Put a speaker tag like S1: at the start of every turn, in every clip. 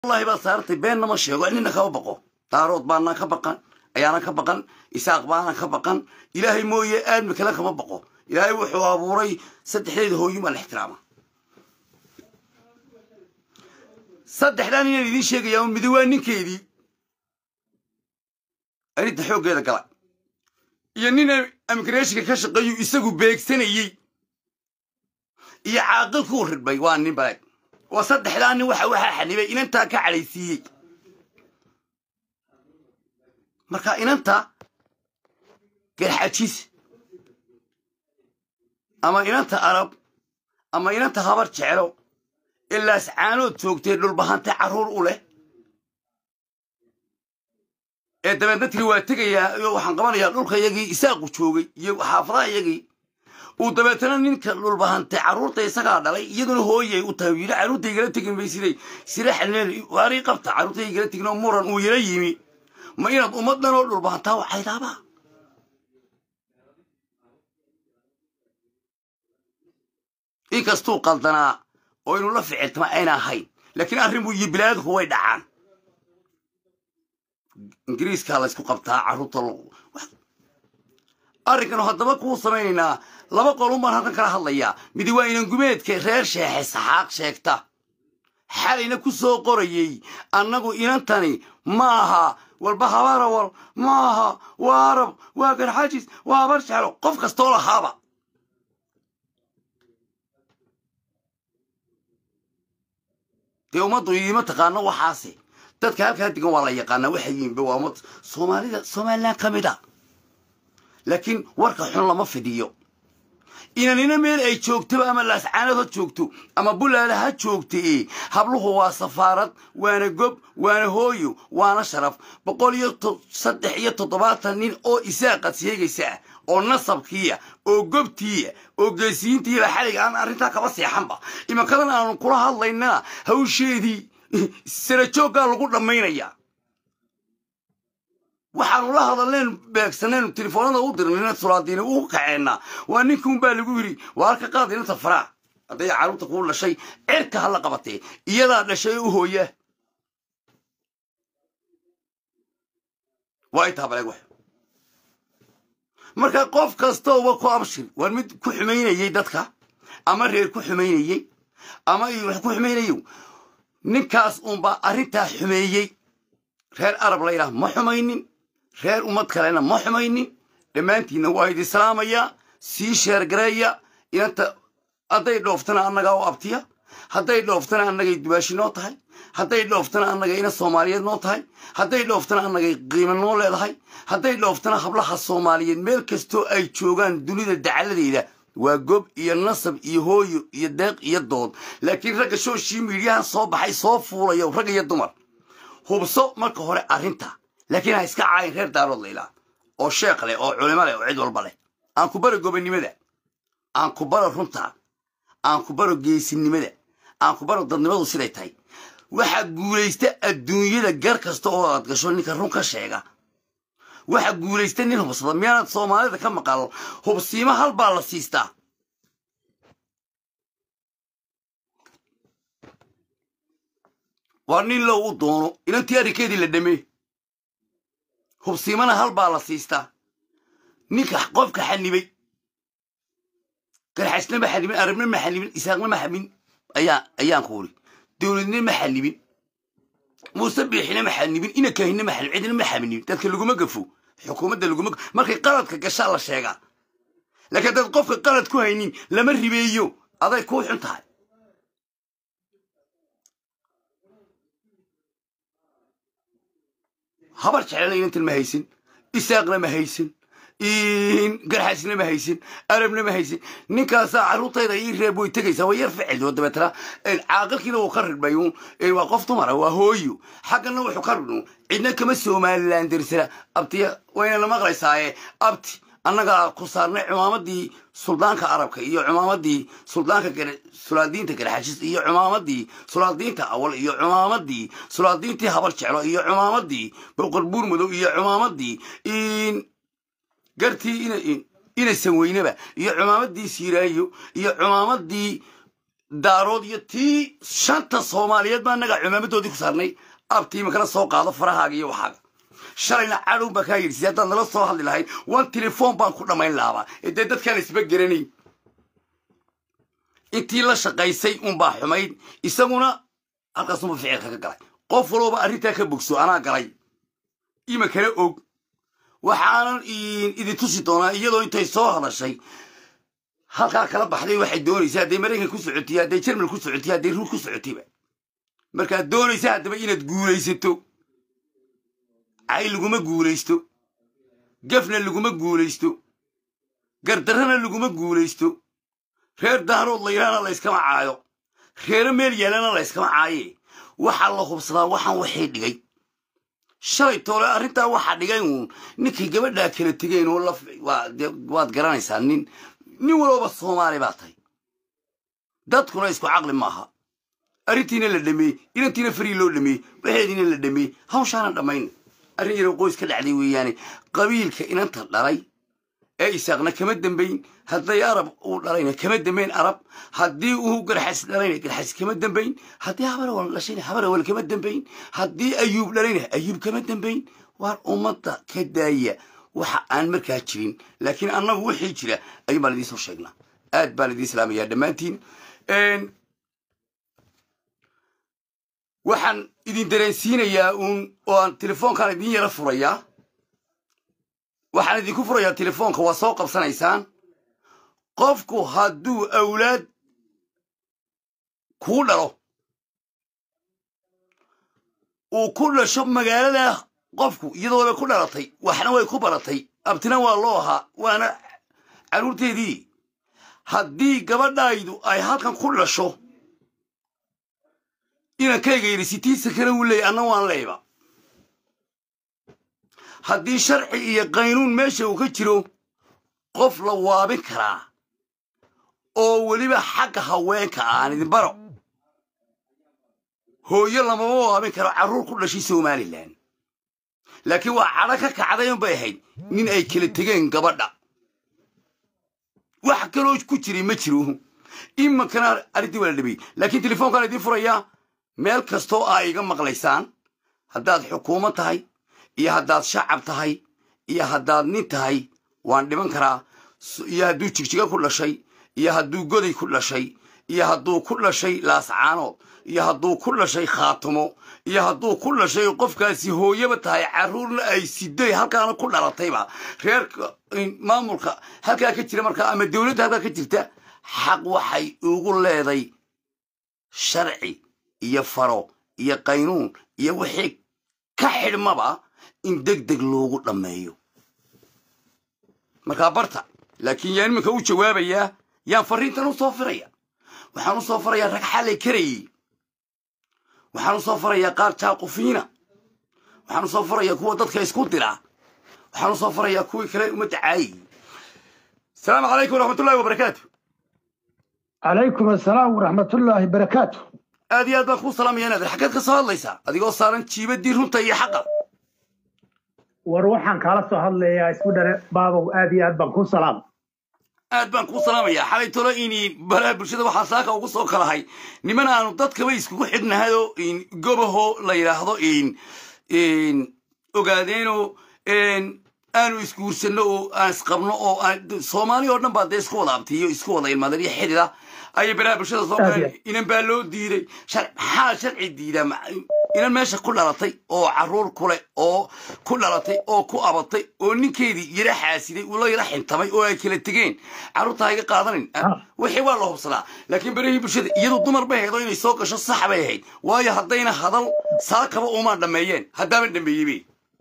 S1: wallahi baad saartay beenna ma sheego nina kama baqo daarood baana ka baqan ayaana ka baqan isaaq baana ka baqan ilaahay mooye aadmi kale kama baqo ilaahay wuxuu abuuray saddexdeeda hooyin baa la ixtiraama saddexdaan inaan idiin sheegayaa midi waa ninkeedii arinta xooggeeda gala iyo nin imigreshinka ka shaqeeyu isagu beegsanayey iyo caaqilkuu ridbay waa nin baleeg waa saddexdaa nin waxa waxaa xanibay inantaa ka cadhaysiiyey marka inanta garxajis ama inanta arab ama inanta habar jeclo ilaas caanood joogtee dhulbahante carruur u leh ee dabeedna tiri waa tegayaa iyo waxaan qabanayaa dhulka iyagii isaaqu joogay iyo xaafadaha iyagii uu dabeetana ninka dhulbahante carruurta isagaa dhalay iyaduna hooyay u tahay yidhi carruurta igala tegin bay siday sira xalneen waarii qabta carruurta igala tegin oo muran uu yala yimi ma inaad ummaddan oo dhulbahantaa waxaydaabaa inkastuu qaldanaa oo inuu la ficiltama ayna ahayn laakiin arrinbu iyo bilaadku way dhacaan ingiriiskaa laysku qabtaa carruurta arrinkanu haddaba kuu samaynaynaa laba qolun baan halkan kala hadlayaa midi waa inangumeedka reer sheexe saxaaq sheegta xalayna ku soo qorayey annagu inantani ma aha walba habarawal ma aha waa arab waa garxajis waa habar jeclo qof kastoo lahaaba dee ummaddu iima taqaano waxaase dadka halkaa degan waa la yaqaanaa waxay yihinba waa ummad soomaalida somalilan ka mid a laakiin warka xun lama fidiyo inanina meel ay joogtaba ama laascaanad ha joogto ama bulaala ha joogta e habluhu waa safaarad waana gob waana hooyo waana sharaf boqol iyo saddex iyo toddobaatan nin oo isaaqad sheegaysa ah oo nasabkiia oo gobtiia oo geesiyiintiiba xaliga aan arrintaa kaba seexanba imankadan aanu kula hadlaynana hawsheedii sarajooggaa lagu dhammaynayaa waxaanu la hadalneen beegsanaynu telefoonada u dirnayna sulaadiini u kaceennaa waa ninkuunbaa lagu yidhi waa halka qaad inanta faraa hadday carruurta kuu dhashay cirka ha la qabatee iyadaa dhashay u hooyaa waa intaa baleeg wax marka qof kastooba ku abshir waa mid ku xumaynayey dadka ama reer ku xumaynayey ama wax ku xumaynayo ninkaas uunbaa arrintaa xumeeyey reer arab layidhaah ma xumaynin reer ummad kalena ma xumaynin dhammaantiinna waa idi islaamayaa sii sheergareeya inanta hadday dhooftana annagaa u abtiya hadday dhooftana annagay dubaashi noo tahay hadday dhooftana annaga ina soomaaliyeed noo tahay hadday dhooftana annagay qiimo noo leedahay hadday dhooftana hablaha soomaaliyeed meel kastoo ay joogaan dunida dacaladeeda waa gob iyo nasab iyo hooyo iyo deeq iyo dood laakiin ragga shooshii miidyahan soo baxay soo fuulaya rag iyo dumar hubso marka hore arrinta laakiin ha iska caayin reer daarood laylaa oo sheekh leh oo culimo leh oo cid walba leh aan ku baro gobonnimada aan ku baro runta aan ku baro geesinimada aan ku baro dadnimadu siday tahay waxaa guulaysta adduunyada gar kasta oo aad gasho ninka run ka sheega waxaa guulaysta nin hubsada miyaanad soomaalida ka maqal hubsiimo hal baa la siistaa waa nin low u doono inantii arrinkeedii la dhamee hubsiimana hal baa la siistaa ninka qofka xanibay garxasna ma xanibin arabna ma xanibin isaaqna ma xanibin ayaa ayaan ku uri dowladna ma xanibin muuse biixina ma xanibin ina kaahina ma xanibin cidna ma xanibin dadka laguma gafo xukuumadda laguma markay qaladka gashaa la sheegaa laakiin haddaad qofka qalad ku haynin lama ribeeyo aday kuu xun tahay habar jeclana inantan ma haysin isaaqna ma haysin garxaasna ma haysin arabna ma haysin ninkaasaa carruurtayda ii reeb way tegaysaa waa yar ficil oo dabeetana caaqilkiina wuu ka ridhbay waa qof dumara waa hooyo xaggana wuxuu ka ridhno cidna kama somalilan dirsana abtiya waynana maqlaysaaye abti annagaa ku saarnay cumaamadii suldaanka arabka iyo cumaamadii suldaanka sulaadiinta garxashis iyo cumaamadii sulaadiinta awal iyo cumaamadii sulaadiintii habar jeclo iyo cumaamadii boqor buurmadow iyo cumaamadii gartii ina sanweyneba iyo cumaamadii siiraayo iyo cumaamadii daarood iyo tii shanta soomaaliyeed baa naga cumaamadoodii ku saarnay abtiima kala soo qaado farahaaga iyo waxaaga shalayna cadhow baa kaa yidhi si haddaad nala soo hadli lahayd wan telefoon baan ku dhammayn lahabaa ee dee dadkaan isba geranayn intii la shaqaysay unbaa xumayd isaguna halkaasunba ficilka ka galay qof walooba arrintaa ka bogso anaa galay ima kala og waxaanan idin tusi doonaa iyadoo intay soo hadashay halkaa kala baxday waxay doonaysa hadday maraykan ku socotiy hadday jermal ku socotiy hadday ruud ku socotayba markaad doonaysa haddaba inaad guulaysato cay laguma guulaysto gafna laguma guulaysto gardarrana laguma guulaysto reer daarood laylaana layskama caayo reero meel yaalana layskama caaye waxaa la hubsadaa waxaan waxay dhigay shalay toole arrintaa waxaa dhigay uun ninkay gabadhaa kala tegeen oo waad garanaysaa nin nin walooba soomaali baa tahay dadkuna isku caqli maaha arrintiina la dhameeyey inantiina farii loo dhameeyey waxeediina la dhameeyey hawshaanan dhammayn arrin yarow qoys ka dhacday weeyaane qabiilka inanta dhalay ee isaaqna kama dembayn hadday arab uu dhalayna kama dembayn arab haddii uu garxas dhalayna garxas kama dembayn haddii habarawal dhashayna habarawal kama dembayn haddii ayuub dhalayna ayuub kama dembayn waar ummadda ka daaya waxa aan markaa jirin laakiin annagu wixii jira ayuun baan idiin soo sheegnaa aad baan idiin salaamayaa dhammaantiin waxaan idin dareensiinayaa uun oo aan telefoonkaan idiin yara furayaa waxaan idinku furayaa telefoonka waa soo qabsanaysaan qofku hadduu awlaad kuu dhalo uu ku dhasho magaalada qofku iyadooba ku dhalatay waxna way ku baratay abtina waa loo ahaa waana carruurteedii haddii gabadhaydu ay halkan ku dhasho inankayga yidhi sitiisa kale wuu leeyay anna waan leeyba haddii sharci iyo qaynuun meesha uu ka jiro qof la waabin karaa oo weliba xagga haweenka aan idin baro hooyo lamama waabin karo carruur ku dhashay somalilan laakiin waa cadho ka kacday unbay ahayd nin ay kala tegeen gabadha wax kaloo ku jiray ma jiro iminkana arrintii waa la dhabeeyey laakiin telefoonkaan idiin furayaa meel kastoo aa iga maqlaysaan haddaad xukuumad tahay iyo haddaad shacab tahay iyo haddaad nin tahay waan dhiban karaa iyo hadduu jigjiga ku dhashay iyo hadduu goday ku dhashay iyo hadduu ku dhashay laascaanood iyo hadduu ku dhashay khaatumo iyo hadduu ku dhashay qofkaasi hooyaba tahay carruurna ay siday halkaana ku dhalatayba reerka maamulka halkaa ka jira markaa ama dowladda halkaa ka jirta xaq waxay ugu leeday sharci iyo faro iyo qaynuun iyo wixii ka xidhmaba in deg deg loogu dhammeeyo markaa barta laakiin yaan iminka u jawaabayaa yaan farriintan u soo firaya waxaan u soo farayaa rag xalay karayey waxaan u soo farayaa qaar jaaqufiina waxaan u soo farayaa kuwa dadka isku dira waxaan u soo farayaa kuwii kale ummadda caayay asalaamu calaykum waraxmatullahi wabarakaatu
S2: calaykum asalaam waraxmatullaahi barakaatu
S1: aad iyo aad baan kuu salaamaya inaad xaggeed ka soo hadlaysaa adigoo saaran jiibadii runta iyo xaqa
S2: war waxaan kaala soo hadlayaa isku dhare baabow aad iyo aad baan kuu salaam
S1: aad baan kuu salaamayaa xalay tolo ini baraha bulshada waxaa saaka ugu soo kalahay niman aanu dadkaba iskugu xidhnahayoo gobaho la yidhaahdo ogaadeenoo aanu isguursanno oo aan isqabno oo soomaali oo dhan baa dee isku wada abtiyo isku wada ilmaadeen iyo xidida ayay baraha bulshada soo galeen inan baa loo diiday maxaa sharci diidaa inan meesha ku dhalatay oo carruur kuleh oo ku dhalatay oo ku abatay oo ninkeedii yara xaasiday uu la yara xintamay oo ay kala tegeen carruurta ha iga qaadanin wixii waa la hubsadaa laakiin barahii bulshada iyadu dumar bay ahayd oo inay soo gasho sax bay ahayd waayo haddayna hadal saakaba umaan dhammeeyeen haddaaban dhammeeyeybe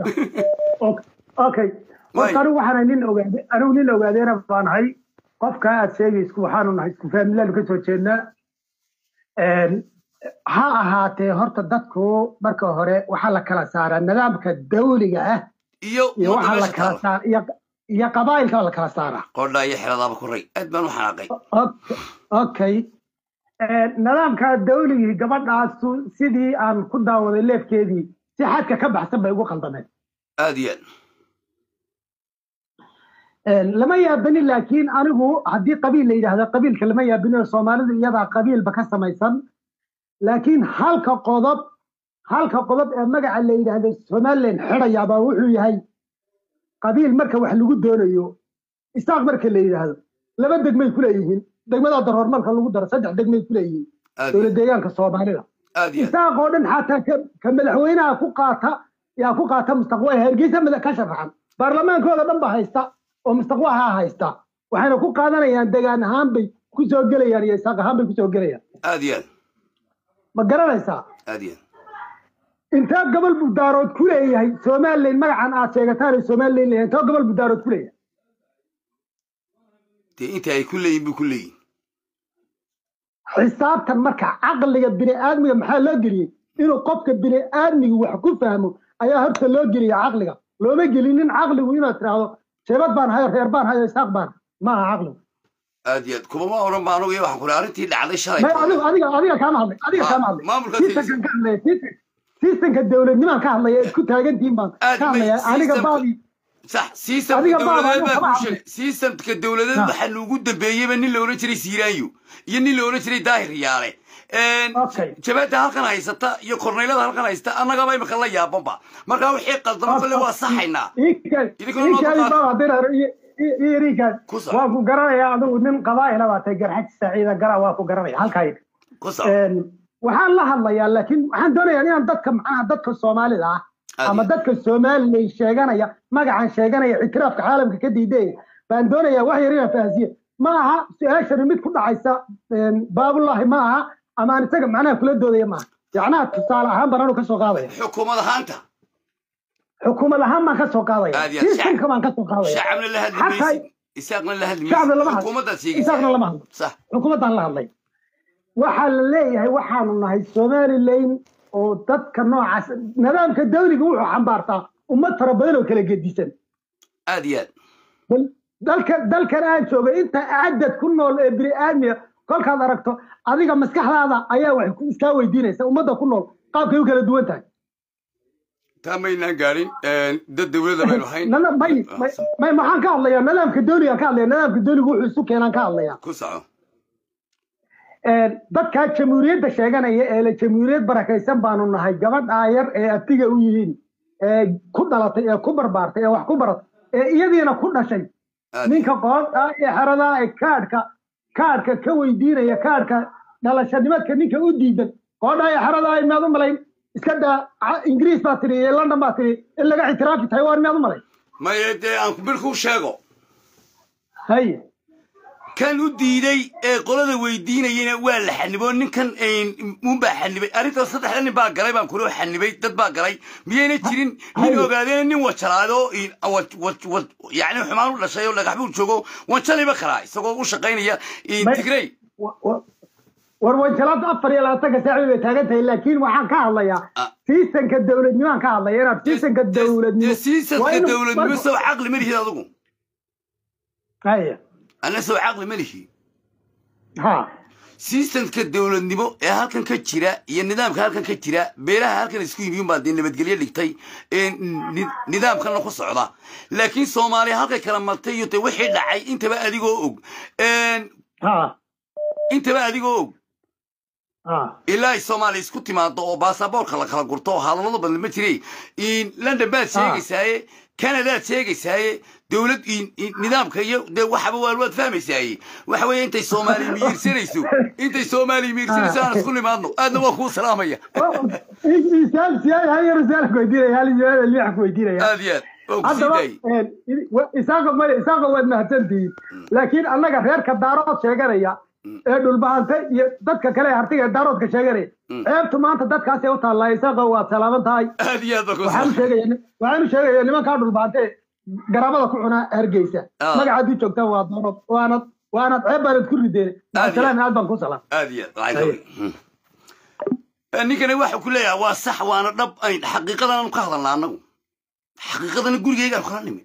S2: okay horta anigu waxaana nin ogaade anigu nin ogaadeena baan ahay qofka aad sheegaysku waxaanu nahay isku faamilaanu ka soo jeednaa ha ahaatee horta dadku marka hore waxaa la kala saaraa nidaamka dawliga ah
S1: iyo
S2: iyo waxaa la kala saara iyo iyo qabaa'ilka la kala saaraa
S1: qodhaa iyo xeladaaba ku ray aad baan u xanaaqay
S2: okay nidaamka dawligii gabadhaasu sidii aan ku daawaday leefkeedii si xadka ka baxsan bay ugu qaldameen
S1: aad iyo
S2: lama yaabani laakiin anigu haddii qabiil la yidhaahdo qabiilka lama yaabani oo soomaalidu iyadaa qabiilba ka samaysan laakiin halka qodob halka qodob ee magaca la yidhaahdo somalilan xidhayaabaa wuxuu yahay qabiil marka wax lagu doonayo isaaq marka la yidhaahdo laba degmay ku leeyihiin degmada daroor marka lagu daro saddex degmay ku leeyihiin
S1: aad
S2: dowlad deegaanka soomaalida
S1: aad iyo aad
S2: isaaq oo dhan xataa ka- ka madaxweynaha ku qaata yaa ku qaata mustaqbal hargeysa mada- ka sharaxan baarlamaankooda dhan ba haysta oo mustaqbalha haysta waxayna ku qaadanayaan degaan ahaan bay ku soo gelayaan iyo isaaq ahaan bay ku soo gelayaan
S1: aad iyo aad
S2: ma garanaysaa
S1: aad iyo aad
S2: intee gobol budaarood ku leeyahay somalilan magacan aad sheegataan ee somalilan leeyahay intee gobol budaarood ku leeyahay
S1: dee inta ay ku leeyihin buu ku leeyihin
S2: xisaabtan marka caqliga bini'aadmiga maxaa loo geliyey inuu qofka bini'aadmiga wax ku fahmo ayaa horta loo geliya caqliga looma gelinin caqligu inaad tiraahdo sheebad baan hayo reer baan hayo isaaq baan ma aha caqligu
S1: aad iyo aad kumama odhan ba anugu iyo waxaan ku lehay arrintii dhacday shalay
S2: may adiga adiga adiga kaama hadlay adiga kaama hadlay
S1: maamulka
S2: sistamkan ka hadlaya sistam- sistamka dowladnimaan ka hadlaya isku taagantihiin baan
S1: Aad
S2: ka hadlaya
S1: may-
S2: aniga
S1: sistamka-
S2: baabi
S1: sax sistamka
S2: Adiga baa-
S1: dowladeed
S2: adiga
S1: baa
S2: kama
S1: kuu sheegay sistamka dowladeed
S2: Ha.
S1: waxaa nuugu dambeeyeyba nin la odhan jiray siiraanyo iyo nin la odhan jiray daahir yaale
S2: Okay.
S1: jabaadda halkan haysata iyo korneylada halkan haysta annagaba imika la yaabanba markaa wixii qaldamo kale waa saxaynaa Idinkuna noo dulqaad. Ku sac.
S2: waa ku garanaya adigu nin qabaa'ila baa tay garxaj saciida gara waa ku garanaya halkaa
S1: ku sax
S2: waxaan la hadlayaa laakiin waxaan doonayaa inaan dadka macnaha dadka soomaalida ah
S1: Aad
S2: ama
S1: iyo-
S2: dadka somalilan sheeganaya magacan sheeganaya ictiraafka caalamka ka diidaya baan doonayaa wax yar inaan fahansiye ma aha su-aashani mid ku dhacaysa baabullahi ma aha ama aan isaga macnaha kula doodaya maaha yacnaha tusaale ahaan baan anu ka soo qaadaya
S1: xukuumad ahaanta
S2: xukuumad ahaan baan ka soo qaadaya
S1: Aad iyo aad.
S2: sistamka baan ka soo qaadaya
S1: shacabna la hadli
S2: Xataa-
S1: maysid isaaqna la hadli
S2: shacabna lama
S1: maysid
S2: hadlo.
S1: xukuumaddaad
S2: isaaqna
S1: sheegaysaa
S2: lama hadlo
S1: sax
S2: xukuumaddaan la hadlay waxaa la leeyahay waxaanu nahay somalilan oo dadka noocaas nidaamka dawliga wuxuu xambaartaa ummad fara badan oo kala gedisan
S1: aad iyo aad
S2: bal dalka dalkan aan joogay inta cadad ku nool ee bini'aadmiga kolkaad aragto adiga maskaxdaada ayaa wax ku- iskaa weydiinaysa ummadda ku nool qaabkay u kala duwan tahay
S1: taa maynaan gaadhin dad dowladda baynu hayn
S2: Nana- may may- may maxaan ka hadlayaa nidaamka dawligaan ka hadlaya nidaamka dawliga wuxuu isu keenaan ka hadlayaa
S1: ku saco
S2: dadkaa jamhuuriyadda sheeganaya ee la jamhuuriyad barakaysan baanu nahay gabadhaa yar ee abtiga u yihiin ee ku dhalatay ee ku barbaartay ee wax ku baratay ee iyadiina ku dhashay
S1: aad
S2: ninka qoodha ee xeradaa ee kaadhka kaadhka ka weydiinaya kaadhka dhalashanimadka ninka u diidan qoodha ee xeradaa ee miyaad u malayn iska daa ca- ingiriis baa tiri iyo london baa tiri in laga ictiraafi taiwan miyaad u malayn
S1: maye dee aan bir kuu sheego
S2: haye
S1: kan u diiday ee qolada weydiinayena waa la xaniboo ninkan unbaa xanibay arrintan saddexda nin baa galay baan kuloo xanibay dad baa galay miyayna jirin nin
S2: Haye.
S1: ogaadeen nin wajalaado yani xumaan u dhashay oo dhagax buu joogo wanjaliba kalaa isagoo u shaqaynaya
S2: May-
S1: tigrey
S2: wa- wa- war wanjalaad afar iyo labaatanka saaci bay taagan tahay laakiin waxaan ka hadlayaa
S1: Ah.
S2: siisanka dowladnimaan ka hadlaya inaad siisanka dowladnimo
S1: dee
S2: waa
S1: siisadka
S2: inuu-
S1: dowladnimo
S2: marka-
S1: sow caqli ma lihid adigu
S2: Haye.
S1: anna sow caqli ma lihi
S2: ha
S1: sistamka dowladnimo ee halkan ka jira iyo nidaamka halkan ka jira beelaha halkan isku yimi baa dee nabadgelyo dhigtay ee ni- nidaamkana ku socda laakiin soomaaliya halkay kala martay iyo dee wixii dhacay intaba adigoo og Een,
S2: ha
S1: intaba adigoo og
S2: ha
S1: ilaa ay soomaaliya isku timaado oo baasaboorka la kala gurto oo hadallada badan ma jiray in london baad sheegaysaaye canadaad sheegaysaaye dowlad in- in- nidaamka iyo dee waxaba waa waad fahmaysaaye waxa weeye intay soomaaliya miyirsanayso intay soomaaliya miyirsanayso aan isku nimaadno aadna waa kuu salaamaya
S2: isaal siyaal hal yar isaal ku weydiinaya hal yaal liix ku weydiinaya
S1: aad iyo aad oo ku sii
S2: haddaba
S1: daayay
S2: isaaqa maya isaaqa waad mahadsantihiin laakiin annaga reerka daarood sheeganaya ee dhulbahante iyo dadka kale ee hartiga ee daaroodka sheeganaya ceebtu maanta dadkaasay u taallaa isaaqa waad salaaman tahay
S1: aad iyo aad baa ku
S2: waxaanu sheegaya waxaanu sheegaya nimankaa dhulbahante garaabada ku cunaa hargeysa
S1: Ah.
S2: magaca haddii joogtaan waa daarood waanad waanad ceeb baanad ku rideen
S1: Aad iyo-
S2: salaam aad baan ku salaam
S1: aad iyo aad lacag weyn. Hmm. ninkani waxa ku leeyahay waa sax waana dhab ayn xaqiiqadanaanu ka hadalna annagu xaqiiqadana gurigaygaan kala nimi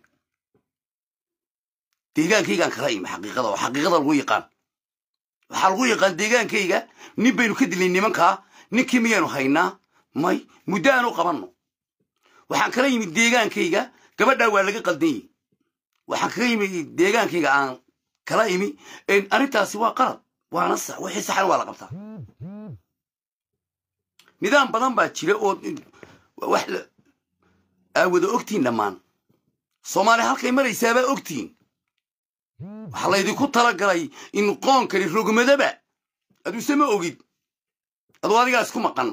S1: deegaankaygaan kala imi xaqiiqada oo xaqiiqada lagu yaqaan waxaa lagu yaqaan deegaankayga nin baynu ka dilay nimankaa ninkii miyaanu haynaa may muddo aanu qabanno waxaan kala yimid deegaankayga gabadhaa waa laga qaldan yihi waxaan kaga imi deegaankayga aan kala imi arrintaasi waa qalad waana sax wixii saxan waa la qabtaa nidaam badan baa jira oo wax aa wada ogtihin dhammaan soomaaliya halkay maraysaabaa ogtihin waxaa laydinku talagalay in qoonkani rogmadaba aduuse ma ogid aduu adigaa isku maqan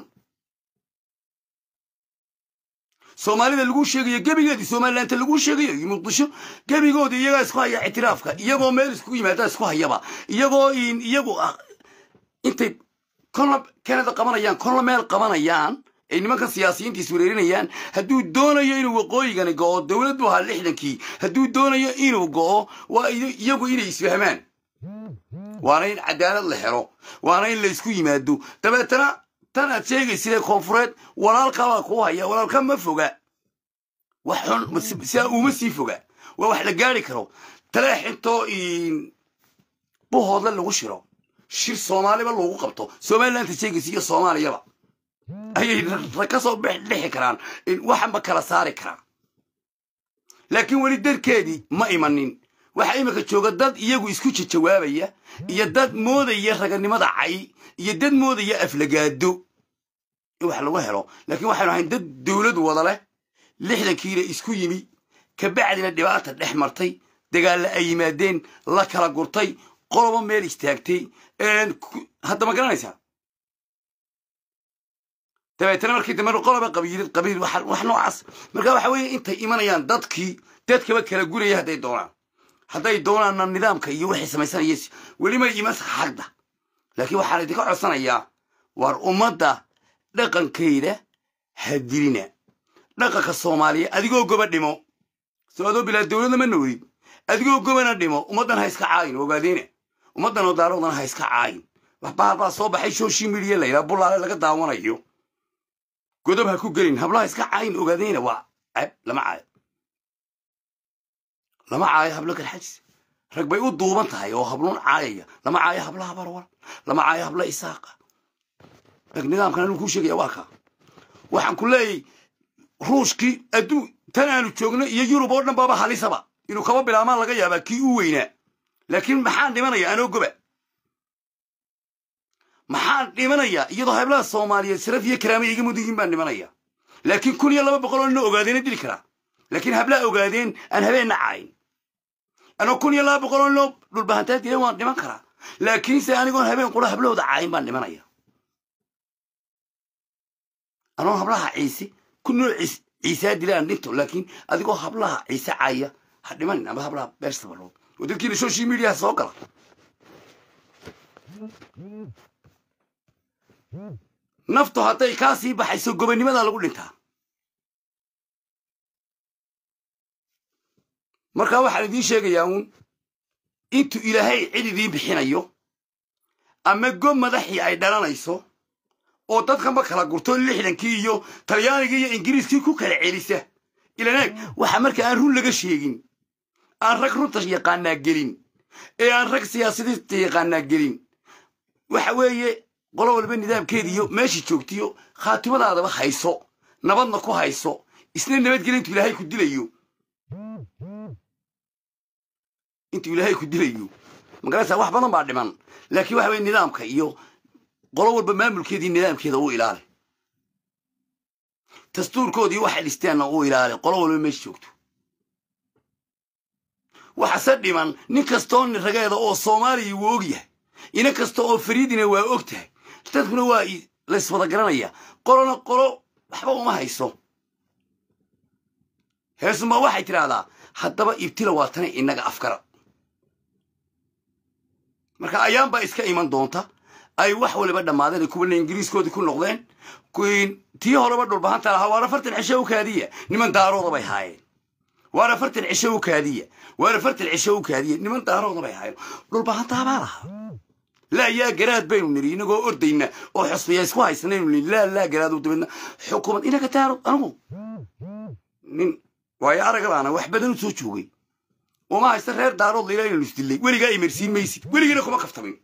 S1: soomaalida laguu sheegayo gebigeedii somalilaanta laguu sheegayo iyo muqdisho gebigoodii iyagaa isku haya ictiraafka iyagoo meel iskugu yimaadaa isku hayaba iyagoo iyagu intay kolna canada qabanayaan kolna meel qabanayaan ay nimankan siyaasiyiinta iswereerinayaan hadduu doonayo inuu waqooyigani go'o dowlad buu ahaa lixdankii hadduu doonayo inuu go'o waa iyagu inay isfahmaan waana in cadaalad la helo waana in la isku yimaado dabeetana tan aad sheegaysidee koonfureed walaalkabaa kuu haya walaalka ma foga wax xun sidaa uma sii foga waa wax la gaari karo taleexintoo buhoodle lagu shiro shir soomaaliba lagu qabto somalilaanta sheegaysa iyo soomaaliyaba ayay rag ka soo dhexi karaan waxanba kala saari karaa laakiin weli darkeedii ma imanin waxaa imika jooga dad iyagu isku jajawaabaya iyo dad moodaya raganimada cay iyo dad moodaya aflagaado in wax lagu helo laakiin waxaynu ahayn dad dowlad wada leh lixdankiina isku yimi kabacdina dhibaata dhex martay dagaalla ay yimaadeen la kala gurtay qolobo meel istaagtay hadda ma garanaysaa dabeetana markii dambe qoloba qabiilid qabiil wax noocaas marka waxa weeye intay imanayaan dadkii dadkaba kala guraya hadday doonaan hadday doonaanna nidaamka iyo waxay samaysanaya welima iman xagda laakiin waxaan idinka codsanayaa war ummadda dhaqankayda hadilina dhaqanka soomaaliya adigoo goba dhimo soo adoo bilaa dowladna ma noolid adigoo gobana dhimo ummaddan ha iska caayin ogaadeena ummaddan oo daaroodana ha iska caayin wax bahal baa soo baxay social media la yidhaha bulaale laga daawanayo godob ha ku gelin hablaha iska caayin ogaadeena waa cab lama caayo lama caayo hablo garxajis rag bay u duuban tahay oo habluun caayaya lama caayo hablaha barwar lama caayo habla isaaqa rag nidaamkan anuu kuu sheegaya waa kaa waxaan ku leeyahy ruushkii adduu tan aanu joogno iyo yurub oo dhan baaba halisaba inuu kaba bilaabmaan laga yaabaa kii u weynaa laakiin maxaan dhimanaya anoo goba maxaan dhimanayaa iyadoo hablaha soomaaliyeed sharaf iyo karaama iga mudan baan dhimanaya laakiin kun iyo laba boqol oo nina ogaadeena dili karaa laakiin hablaha ogaadeen aan habeenna caayin anoo kun iyo laba boqol oo nino dhulbahantaa dilan waan dhiman karaa laakiinse anigoon habeen qura hablahooda caayin baan dhimanaya anoo hablaha ciise ku noo ciisaa dila aan dhinto laakiin adigoo hablaha ciise caaya ha dhimanin ama hablaha beerstabalo oo dadkiina social mediaha soo gala naftu hadday kaa sii baxayso gobanimadaa lagu dhintaa markaa waxaan idiin sheegayaa uun intuu ilaahay cid idiin bixinayo ama gob madaxii ay dhalanayso oo dadkanba kala gurto lixdankii iyo talyaanigii iyo ingiriiskii ku kala celisa ilaneeg waxa marka aan run laga sheegin aan rag runta yaqaanaa gelin ee aan rag siyaasadiinta yaqaanaa gelin waxa weeye qolo walba nidaamkeediiyo meeshii joogtiyo khaatimadaadaba hayso nabadna ku hayso isna nabadgeli intuu ilaahay ku dilayo intuu ilaahay ku dilayo magaraysaa wax badan baa dhiman laakiin waxa weye nidaamka iyo qolo walba maamulkeedii nidaamkeeda u ilaali dastuurkoodii waxay dhisteenna u ilaali qolo walba meesha joogto waxase dhiman nin kastoo rageeda oo soomaaliya wuu og yahay ina kasta oo fariidina waa og tahay dadkuna waa layswada garanaya qolona qolo waxba uma hayso heesuma waxay tidhaahdaa haddaba ibtila waa tana innaga afkara marka ayaanbaa iska iman doonta ay wax waliba dhammaadeen kuwana ingiriiskoodii ku noqdeen tii horeba dhulbahanta lahaa waana fartan cisho u kaadiya niman daarooda bay haayeen waana fartan cisho u kaadiya waana fartan cisho u kaadiya niman daarooda bay haayeen dhulbahantaabaa lahaa laa yaa garaad baynu niri inagoo ordayna oo xusbiya isku haysanaynu niri laa laa garaad dabeedna xukuumad inaga daaro anigu nin waayo aragabaana wax badan u soo joogay uma haysta reer daarood layla inaynu isdillay weligaa imarsiin maysid weligiina kuma kaftamin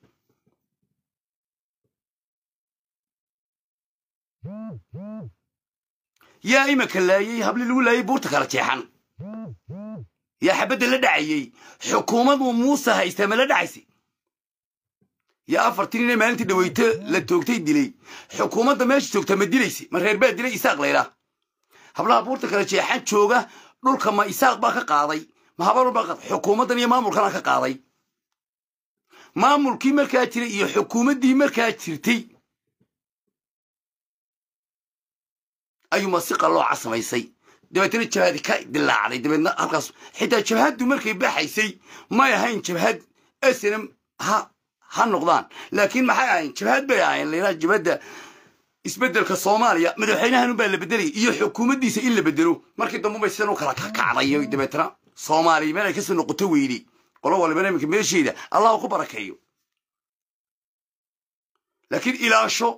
S1: yaa imaka laayey habli lagu laayey buurta kala jeexan yaa xabadda la dhacayey xukuumad uu muuse haystaa ma la dhacaysay yaa afartii nin ee maalintii dhaweyto la toogtay dilay xukuumadda meesha joogta ma dilaysay ma reer baa dilay isaaq laydhaa hablaha buurta kale jeexan jooga dhulka ma isaaq baa ka qaaday ma habarun baa qaaday xukuumaddan iyo maamulkana ka qaaday maamulkii markaa jiray iyo xukuumaddii markaa jirtay ayuuma si qallooca samaysay dabeetna jabhadi ka dilaacday dabeedna halkaas xitaa jabhaddu markay baxaysay may ahayn jabhad snm ha ha noqdaan laakiin maxay ahayn jabhad bay ahayn layidhaha jabhadda isbeddelka soomaaliya madaxweynahan baa la bedelaya iyo xukuumaddiisa in la bedelo markii dambe bay sidan u kala kakacday dabeetna soomaaliya meel ay kasoo noqoto weyday qolo walibana iminka meesheeda allah ku barakeeyo laakiin ilaasho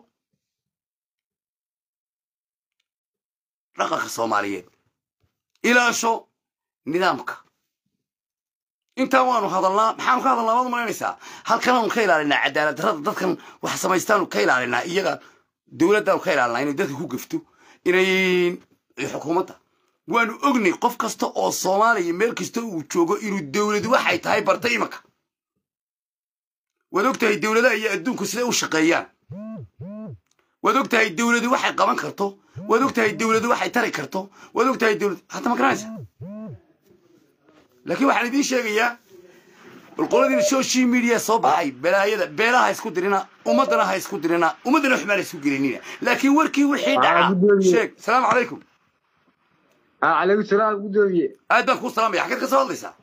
S1: dhaqanka soomaaliyeed ilaasho nidaamka intaan waanu hadalnaa maxaanu ka hadalnaa waad malaynaysaa halkanaanu ka ilaalinaa cadaalad darrada dadkan wax samaystaanu ka ilaalinaa iyaga dowladdaanu ka ilaalinaa inay dadka ku gafto inay xukuumadda waanu ognay qof kasta oo soomaaliya meel kasta uu joogo inuu dowladu waxay tahay barta imanka waad og tahay dowladaha iyo adduunku siday u shaqeeyaan waad og tahay dowladu waxay qaban karto waad og tahay dowladu waxay tari karto waad og tahay dowlad hadda ma garanaysa laakiin waxaan idiin sheegayaa qoladiina social media soo baxay balaayada beelaha ha isku dirina ummaddana ha isku dirina ummaddana waxbaan ha isku gelinina laakiin warkii wixii dhaca sheeg salaamu calaykum
S3: calaykum salaam gudoomiye
S1: aad baan kuu salaamaya xaggeed ka soo hadlaysaa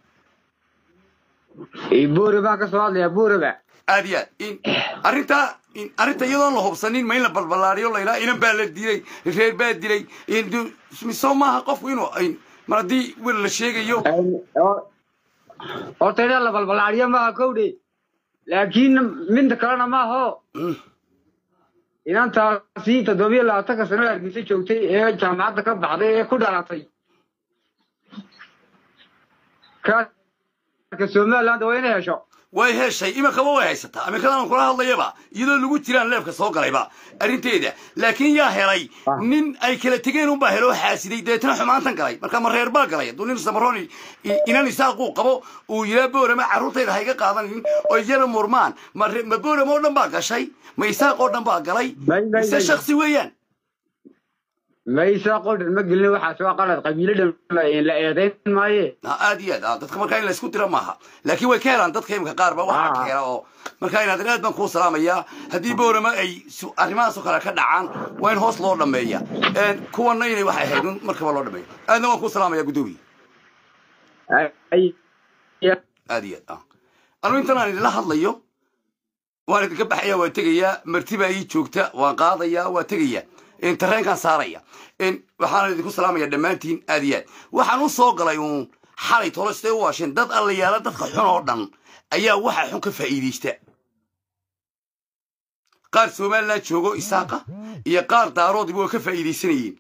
S3: buure baan ka soo hadlayaa buureba
S1: aad iyo aad in arrintaa in arrinta iyadoon la hubsanin ma in la balballaariyo la yidhaha inan baa la dilay reer baa dilay soo maaha qofku inuu mar haddii wel la sheegayo
S3: horta inaan la balbalaariyo maaha kowdhe laakiin midda kalena maaho inantaasi toddobiyo labaatanka sano hargeysa joogtay ee jaamacadda ka baxday ee ku dhalatay kaarka somaliland waa inay hesho
S1: way heshay iminkaba way haysataa aminkadan kula hadlayaba iyadoo lagu jiraan leefka soo galayba arrinteeda laakiin yaa helay nin ay kala tegeen unbaa heloo xaasiday dabeetna xumaantan galay marka ma reer baa galay hadduu nin samaroon inan isaaquu qabo uu yiraa boorama carruurtayda hayga qaadanin oo iyana murmaan ma boorama oo dhan baa gashay ma isaaq oo dhan baa galay mise shaksi weeyaan
S3: maysa qodhan ma gelin waxaas waa qalad qabiilo dhan la eedayn maaye
S1: aad iyo aad dadka markaa in la isku dira maaha laakiin way ka helaan dadka imika qaar ba waxaa ka hela oo markaa inaad aad baan kuu salaamayaa haddii boorama ay arrimahaasoo kale ka dhacaan waa in hoos loo dhameeya kuwana inay waxay ahayd un markaba loo dhameeyo aadna waan kuu salaamaya guddoomiye aad iyo aad anu intan aan idinla hadlayo waan idinka baxaya waa tegayaa marti baa ii joogta waan qaadaya waa tegaya tareenkaan saaraya waxaana idinku salaamaya dhammaantiin aad iyo aad waxaan u soo galay uun xalay tolo siday u waasheen dad allayaala dadka xun oo dhan ayaa waxa xun ka faa'iidaysta qaar somaliland joogo isaaqa iyo qaar daaroodiba waa ka faa'iidaysanayeen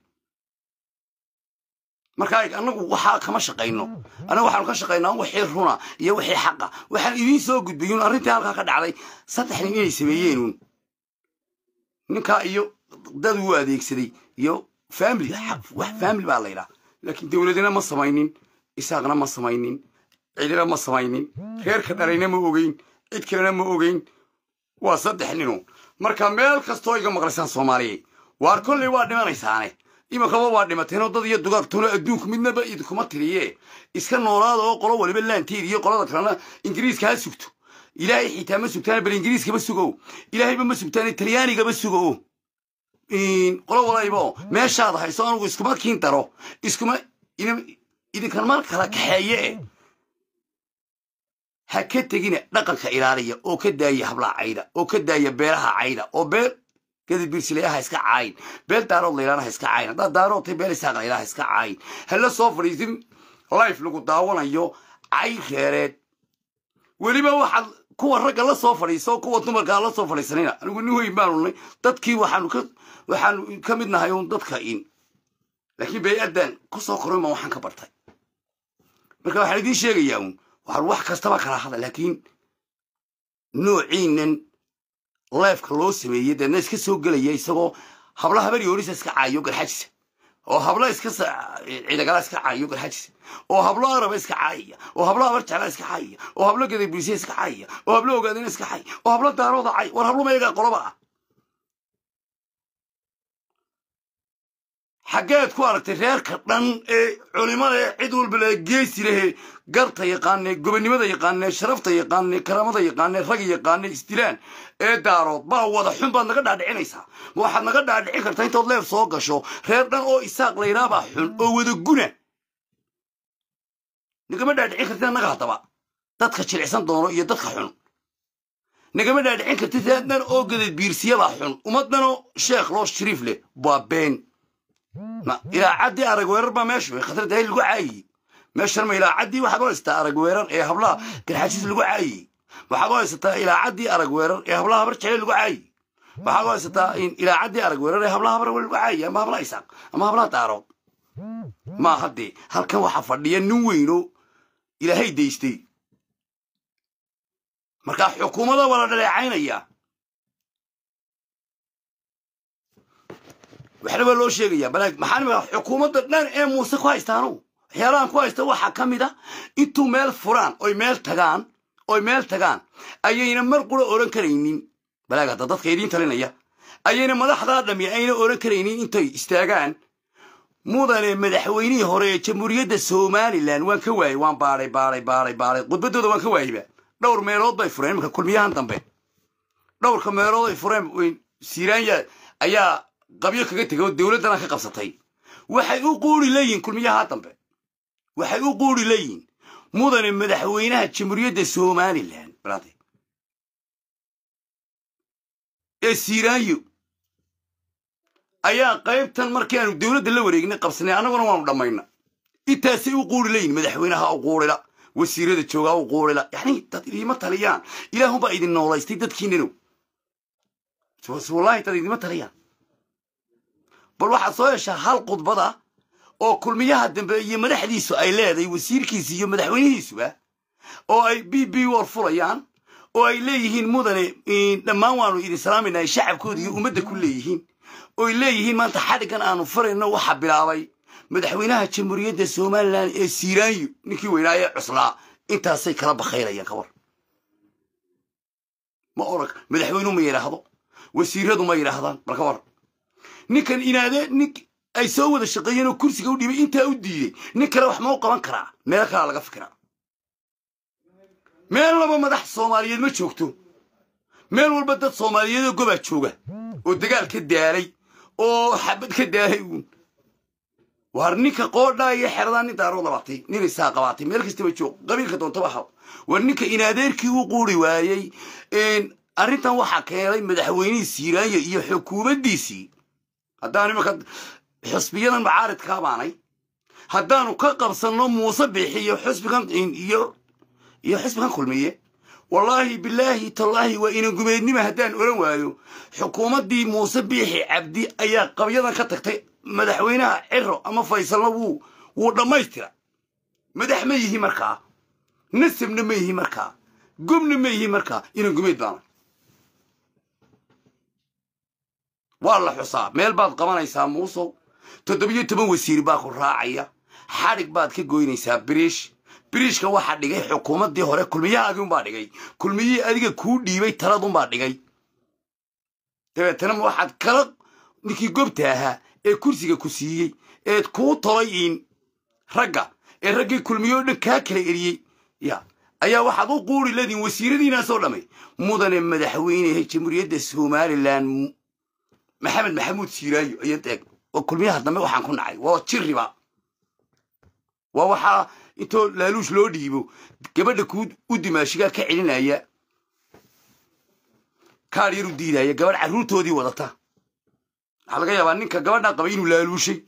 S1: marka annagu waxaa kama shaqayno annagu waxaanu ka shaqaynaa wixii runa iyo wixii xaqa waxaan idiin soo gudbayuun arrintii halkaa ka dhacday saddex nin inay sameeyeenuun ninkaa iyo dad uu adeegsaday iyo family wax family baa la yidhaha laakiin dowladina ma samaynin isaaqna ma samaynin cidina ma samaynin reerka dhalayna ma ogeyn cid kalena ma ogeyn waa saddex ninu marka meel kastoo iga maqlaysaan soomaaliya waar kolley waa dhimanaysaane iminkaba waa dhimateenoo dad iyo dugaagtoona adduunku midnaba idinkuma tiriye iska noolaada oo qolo waliba laanteed iyo qolada kalena ingiriiska ha sugto ilaahay xitaa ma sugtaana bal ingiriiskaba sugow ilaahayba ma sugtaane talyaanigaba sugow qolo walaybo meeshaada hayso anugu iskuma kiin daro iskuma idinkan mar kala kaxeeye e ha ka tegina dhaqanka ilaaliya oo ka daaya hablaa cayda oo ka daaya beelaha cayda oo beel gadabiirsilayaha iska caayin beel daarood laylaana iska caayin haddaad daaroodtay beel isaaq laylaha iska caayin hala soo fadhiisin life lagu daawanayo cay reereed weliba waxaad kuwa ragga la soo fadhiiso kuwa dumarkaa la soo fadhiisanayna anigu nin weyn baanu nay dadkii waxaanu ka waxaanu ka mid nahay uun dadka in laakiin bay-addan ku soo korin baan waxaan ka bartay marka waxaan idiin sheegayaa uun waxaan wax kastaba kala hada laakiin noociinan leefka loo sameeyey deedna iska soo gelaya isagoo habla habar yoorisa iska caayo garxajisa oo hablo iska ciidagala iska caayo garxajis oo hablo araba iska caayaya oo hablo abar jecla iska caayaya oo hablo gadabriisiya iska caayaya oo hablo ogaadina iska caay oo hablo daarooda caay war hablo mayagaa qoloba ah xaggeed ku aragtay reerka dhan ee culimada ee cid walba le geesi lehe garta yaqaanee gobonnimada yaqaanee sharafta yaqaanee karaamada yaqaanee rag yaqaanee isdilaan ee daarood baa wada xun baad naga dhaadhicinaysaa ma waxaad naga dhaadhicin kartaa intood leef soo gasho reer dhan oo isaaq laynaabaa xun oo wada guna nagama dhaadhicin kartid annaga haddaba dadka jilicsan doono iyo dadka xun nagama dhaadhicin kartid reer dhan oo gadad biirsiyabaa xun ummad dhanoo sheekh loo shariif leh waa been ma ilaacaddii arag weerar baa meeshu khatar dahay lagu caayiyey meeshan ma ilaacaddii waxaad u haysataa arag weerar ee hablaha garxajiis lagu caayiyey waxaad u haysataa ilaacaddii arag weerar ee hablaha habar jecel lagu caayiyey waxaad u haysataa ilaacaddii arag weerar ee hablaha habar lagu caayiyey ama hablaha isaaq ama hablaha daarood ma haddee halkan waxaa fadhiya nin weyno ilaahay daystay markaa xukuumada waa la dhaleecaynaya waxna baa loo sheegaya balaag maxaa nima xukuumadda dhan ee muuse ku haystaano waxyaalahan ku haysta waxaa ka mid a intuu meel furaan oy meel tagaan oy meel tagaan ayayna mar qura odhan karaynin balaag hadda dadka idiin talinaya ayayna madaxdaa dhami ayna odhan karaynin intay istaagaan mudane madaxweynihii hore ee jamhuuriyadda somalilan waan ka waayey waan baaday baaday baaday baaday khudbaddooda waan ka waayeyba dhowr meelood bay fureen imanka kulmiyahan dambe dhowrka meelood ay fureen siiraanya ayaa qabyo kaga tegay oo dowladdana ka qabsatay waxay u quuri leeyihin kulmiyaha dambe waxay u quuri leeyihin mudane madaxweynaha jamhuuriyadda somalilan balaade ee siiraanyo ayaa qaybtan markii aanu dowladda la wareegnay qabsanay annaguna waanu dhammayna intaasay u quuri leeyihin madaxweynaha u quurila wasiirada joogaa u quurila yacni dad idiima taliyaan ilaahunbaa idin noolaystay dadkiinanow wallahi dad idiima taliyaan bal waxaad soo heshaa hal khudbada oo kulmiyaha dambe iyo madaxdiisu ay leedahay wasiirkiisi iyo madaxweynihiisuba oo ay b b war fulayaan oo ay leeyihiin mudane dhammaan waanu idin salaamayna ay shacabkooda iyo ummadda ku leeyihiin ooy leeyihiin maanta xadhiggan aanu farayno waxaa bilaabay madaxweynaha jamhuuriyadda somalilan ee siiraanyo ninkii weynaaye cuslaa intaasay kala bakhayrayaan ka war ma orag madaxweynuhu ma yidhaahdo wasiiradu ma yidhaahdaan bal ka war ninkan inaadee nin ay soo wada shaqeeyeen oo kursiga u dhibay intaa u diiday nin kale wax ma u qaban karaa meel kalaa laga fikiraa meel laba madax soomaaliyeed ma joogto meel walba dad soomaaliyeedoo gobaa jooga oo dagaal ka daalay oo xabad ka daalay uun waar ninka qoodhaa iyo xeradaa nin daaroo labatay nin isaa qabaatay meel kastaba joog qabiilka doontaba haw war ninka inaadeerkii u quuri waayey arrintan waxaa keenay madaxweynihii siiraanya iyo xukuumaddiisii haddaan imanka xusbiyadan macaaridkaa baanay haddaanu ka qabsanno muuse bixi iyo xusbigan iyo iyo xusbigan kulmiye wallaahi bilaahi tallaahi waa inan gumeednima haddaan oran waayo xukuumaddii muuse biixi cabdi ayaa qabyadan ka tagtay madaxweynaha ciro ama faysalna wuu wuu dhammaystira madax ma yihi markaa nasabna ma yihi markaa gobna ma yihi markaa inan gumeed baana waa la xusaa meel baad qabanaysaa muusow toddobiyo toban wasiir baa ku raacaya xadhig baad ka goynaysaa biriish biriishka waxaa dhigay xukuumaddii hore kulmiyahaagii unbaa dhigay kulmiyihii adiga kuu dhiibay taladunbaa dhigay dabeetana waxaad kala ninkii gobta ahaa ee kursiga ku siiyey eed kuu tolay in ragga ee raggii kulmiyo o dhan kaa kala eriyey ya ayaa waxaad u quuri leediin wasiiradiinaasoo dhammay mudane madaxweynehe jamhuuriyadda somalilan maxamed maxamuud siiraayo ayaad eeg oo kulmiyaha dambe waxaan ku nacay waa jiriba waa waxaa intoo laaluush loo dhiibo gabadha kuu u dimaashigaa ka celinaya kaar yar u diidaya gabadh carruurtoodii wadata waxaa laga yaabaa ninka gabadhaa qabay inuu laaluushay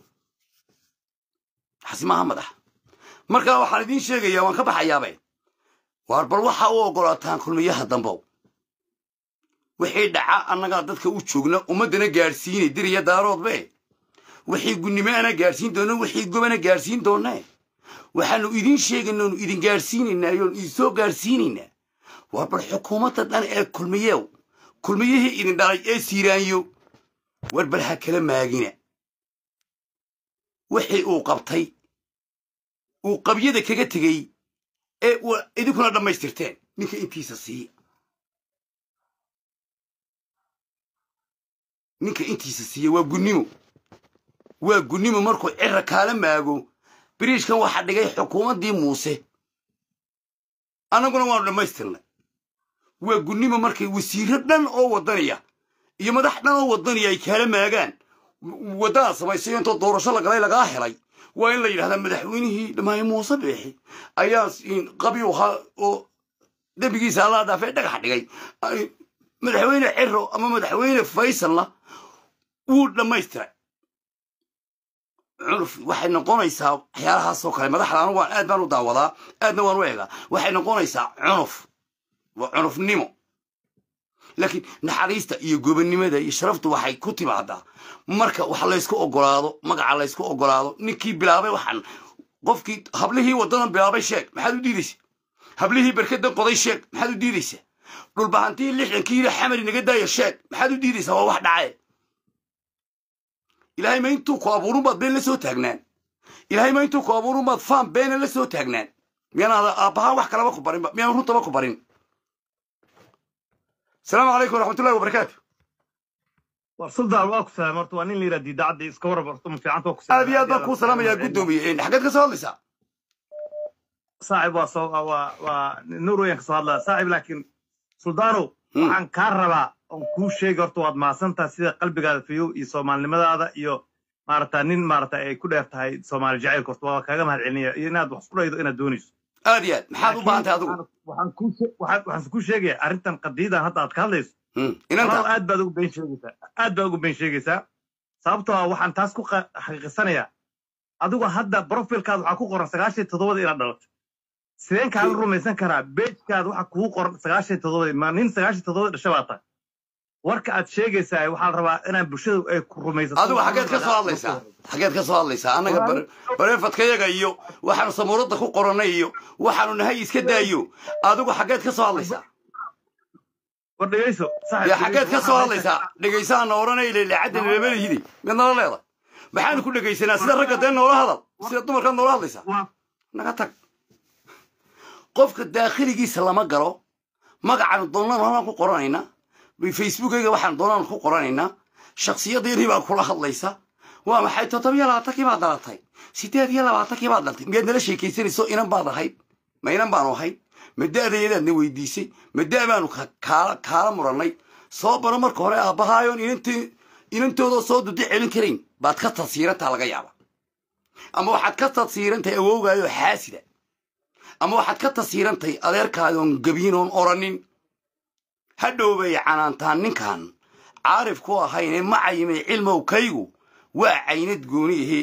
S1: xasi maaha madax markaa waxaan idiin sheegayaa waan ka baxayaabe waar bal waxaa u oggolaataan kulmiyaha dambow wixii dhaca annagaa dadka u joogna ummaddana gaadhsiinay diriya daaroodbe wixii gunnimo ana gaadhsiin doona wixii gobana gaadhsiin doonne waxaanu idiin sheegayna oonu idin gaadhsiinaynaa yoonu idin soo gaadhsiinaynaa waar bal xukuumadda dhan ee kulmiyew kulmiyihii idin dhalay ee siiraanyo war bal ha kala maagina wixii uu qabtay uu qabyada kaga tegey ee idinkuna dhammaystirteen ninka intiisa siiya ninka intiisa siiya waa gunnimo waa gunnimo markuu cira kaala maago biriishkan waxaa dhigay xukuumaddii muuse annaguna waanu dhammaystirnay waa gunnimo markay wasiirro dhan oo waddaniya iyo madax dhan oo waddaniya ay kaala maagaan waddadaad samaysay intoo doorasho lagalay lagaa helay waa in la yidhahdaa madaxweynihii dhamaaye muuse beexi ayaa qabi ahaa oo dembigiisa allaa dhaafee dhagax dhigay madaxweyne ciro ama madaxweyne faysalna wuu dhammaystiray cunuf waxay noqonaysaa waxyaalahaasoo kale madaxda anu waan aad baan u daawadaa aadna waan u eegaa waxay noqonaysaa cunuf waa cunufnimo laakiin naxariista iyo gobonnimada iyo sharaftu waxay ku timaadaa marka wax laysku ogolaado magaca laysku ogolaado ninkii bilaabay waxaan qofkii hablihii waddadan bilaabay sheeg maxaad u diidaysa hablihii berkadan qoday sheeg maxaad u diidaysa dhulbahantii lixdankii yiri xamari naga daaya sheeg maxaad u diidaysaa waa wax dhace ilaahay ma intuu ku abuurun baad been la soo taagnaan ilaahay ma intuu ku abuurun baad faan beena la soo taagnaan miyaanaada aabbahaan wax kalaba ku barinba miyaan runtaba ku barin asalaamu calaykum waraxmatullahi wabarakaatu
S4: war suldaan waa ku salaam horta waa nin la yidhaha diidacadda iska warrab horta ma fiicanta waa ku
S1: aad iyo aad baan kuu salaamayaa guddoomiye xaggeed ka soo hadlaysaa
S4: saaxib waa soo waa waa nuur weyan ka soo hadlaya saaxib laakiin suldaanow waxaan kaa rabaa oon kuu sheegi horta waad mahadsantaha sida qalbigaada fiyow iyo soomaalinimadaada iyo maarata nin maarata ay ku dheer tahay soomaali jacaylka horta waa kaaga mahad celinaya iyo inaad wax isku dhaydo inaad doonayso
S1: aad iyo aad maxaad u baahan tahay adigu
S4: waxaan kuu waxaan kuu sheegaya arrintan qadiidan hadda aad ka hadlayso
S1: inanta
S4: aad baad ugu been sheegaysaa aad baad ugu been sheegaysaa sababtoo ah waxaan taas ku xaqiiqisanayaa adigu hadda brofilkaada waxaa ku qoran sagaashan toddobada inaad dhalato sideen kaaga rumaysan karaa bejkaada waxa kugu qoran sagaashan toddobada ma nin sagaashan toddobada dhasha baa tahay warka aad sheegaysaa waxaa la rabaa inaan bulshadu ay ku rumaysato
S1: adigu xaggeed ka soo hadlaysaa xaggeed ka soo hadlaysaa annaga bareefadkayaga iyo waxaanu samuuradda ku qorannay iyo waxaanu nahay iska daayo adigu xaggeed ka soo hadlaysaa
S4: war dhegayso
S1: dee xaggeed ka soo hadlaysaa dhegaysaana odhanay leeleecadda nilamalihidi mid nala leedahay maxaanu ku dhegaysanaa sida ragga dee noola hadal sida dumarkaad noola hadlaysaa naga tag qofka daakhiligiisa lama galo magacaanu doonaan waxbaan ku qoranaynaa facebookayga waxaan doonaan ku qoranaynaa shaksiyaddiinii baa kula hadlaysa waa maxay toddobiyo labaatankii baad dhalatay siddeed iyo labaatankii baad dhaltay miyaad nala sheekaysanayso inan baad ahayd ma inan baanu ahayd ma da'dayadaadna weydiisay ma da' baanu kaala kaala murannay soo baro marka hore aabbahaayoon inantii inantoodoo soo dudi celin karayn baad ka tadsiirantaa laga yaaba ama waxaad ka tadsiirantahay awowgaayoo xaasida ama waxaad ka tasiirantahay adeerkaadoon gabiin oon oranin hadhow bay canaantaan ninkan caarif ku ahaynee macayimay cilmow kaygu waa caynad gooni ahee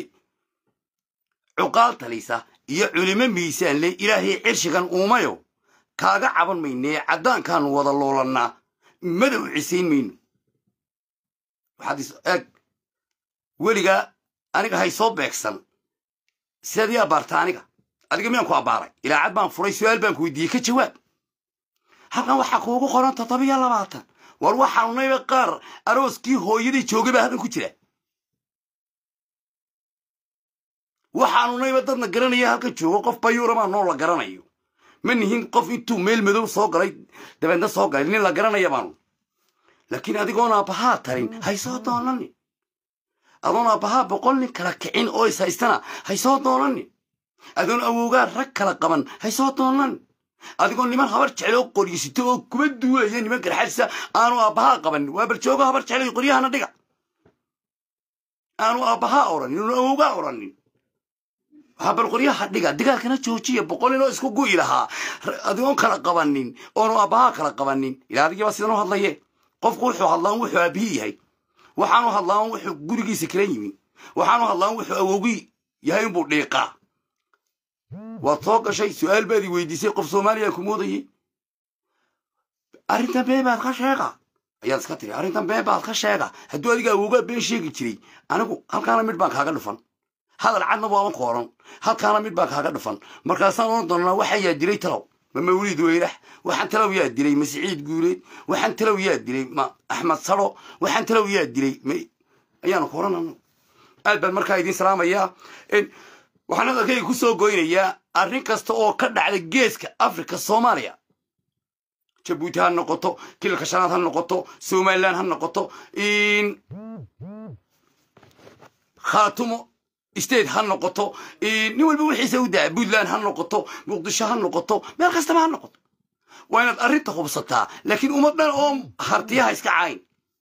S1: cuqaal talisa iyo culimo miisaan le ilaahay cirshigan uumayo kaaga caban maynee caddaankaanu wada loolannaa madow cisayn mayno waxaad is eeg weligaa aniga hay soo beegsan sidaad ii abbaarta aniga adiga miyaan ku abbaaray ilaacad baan furay su-aal baan ku weydiiyey ka jawaab halkan waxaa kuugu qoran toddobiyo labaatan war waxaanu nayba qaar arooskii hooyadii joogay baa halkan ku jira waxaanu nayba dadna garanaya halkan joogo qof bayuuramaa noo la garanayo ma nihin qof intuu meel madow soo galay dabeedna soo galay nin la garanaya baanu laakiin adigoon aabbahaa tarin haysoo doonanin adoon aabbahaa boqol nin kala kicin oo is haystana haysoo doonanin adoon awowgaa rag kala qaban haysoo doonanin adigoo niman habar jecloo qoryisito oo kuba duulaya niman garxadisa aanu aabbahaa qabanin waa barjoogo habar jeclay qoryahana dhiga aanu aabbahaa oranin aanu awowgaa oranin waxaa bal qoryaha dhiga dagaalkana joojiya boqol inoo isku gu'i lahaa adigoon kala qabanin oonu aabbahaa kala qabanin ilaa adigiibaa sidan u hadlaye qofku wuxuu hadlaan wuxuu aabbihii yahay waxaanu hadlaan wuxuu gurigiisa kala yimi waxaanu hadlaan wuxuu awowgii yahay unbuu dhiiqaa waad soo gashay su-aal baad i weydiisay qof soomaaliya ku moodayey arrintan been baad ka sheega ayaad iska tiri arrintan been baad ka sheega hadduu adiga awowgaa been sheegi jiray anigu halkaana midh baan kaaga dhufan hadal cadna waaban ku odhan halkaana midh baan kaaga dhufan markaasaan odhan doonaa waxaan yaa dilay talow ma mawliid weyrax waxaan talow yaa dilay ma siciid guuleed waxaan talow yaa dilay ma axmed saro waxaan talow yaa dilay ma ayaanu ku odhan anagu aad baan markaa idiin salaamayaa waxaan hadalkayga ku soo goynayaa arrin kasta oo ka dhacda geeska afrika soomaaliya jabuuti ha noqoto kilalka shanaad ha noqoto somalilan ha noqoto khaatumo state ha noqoto nin walba wixiisa u daa puntland ha noqoto muqdisho ha noqoto meel kastaba ha noqoto waa inaad arrinta hubsataa laakiin ummad dhan oo hartiyaha iska cayn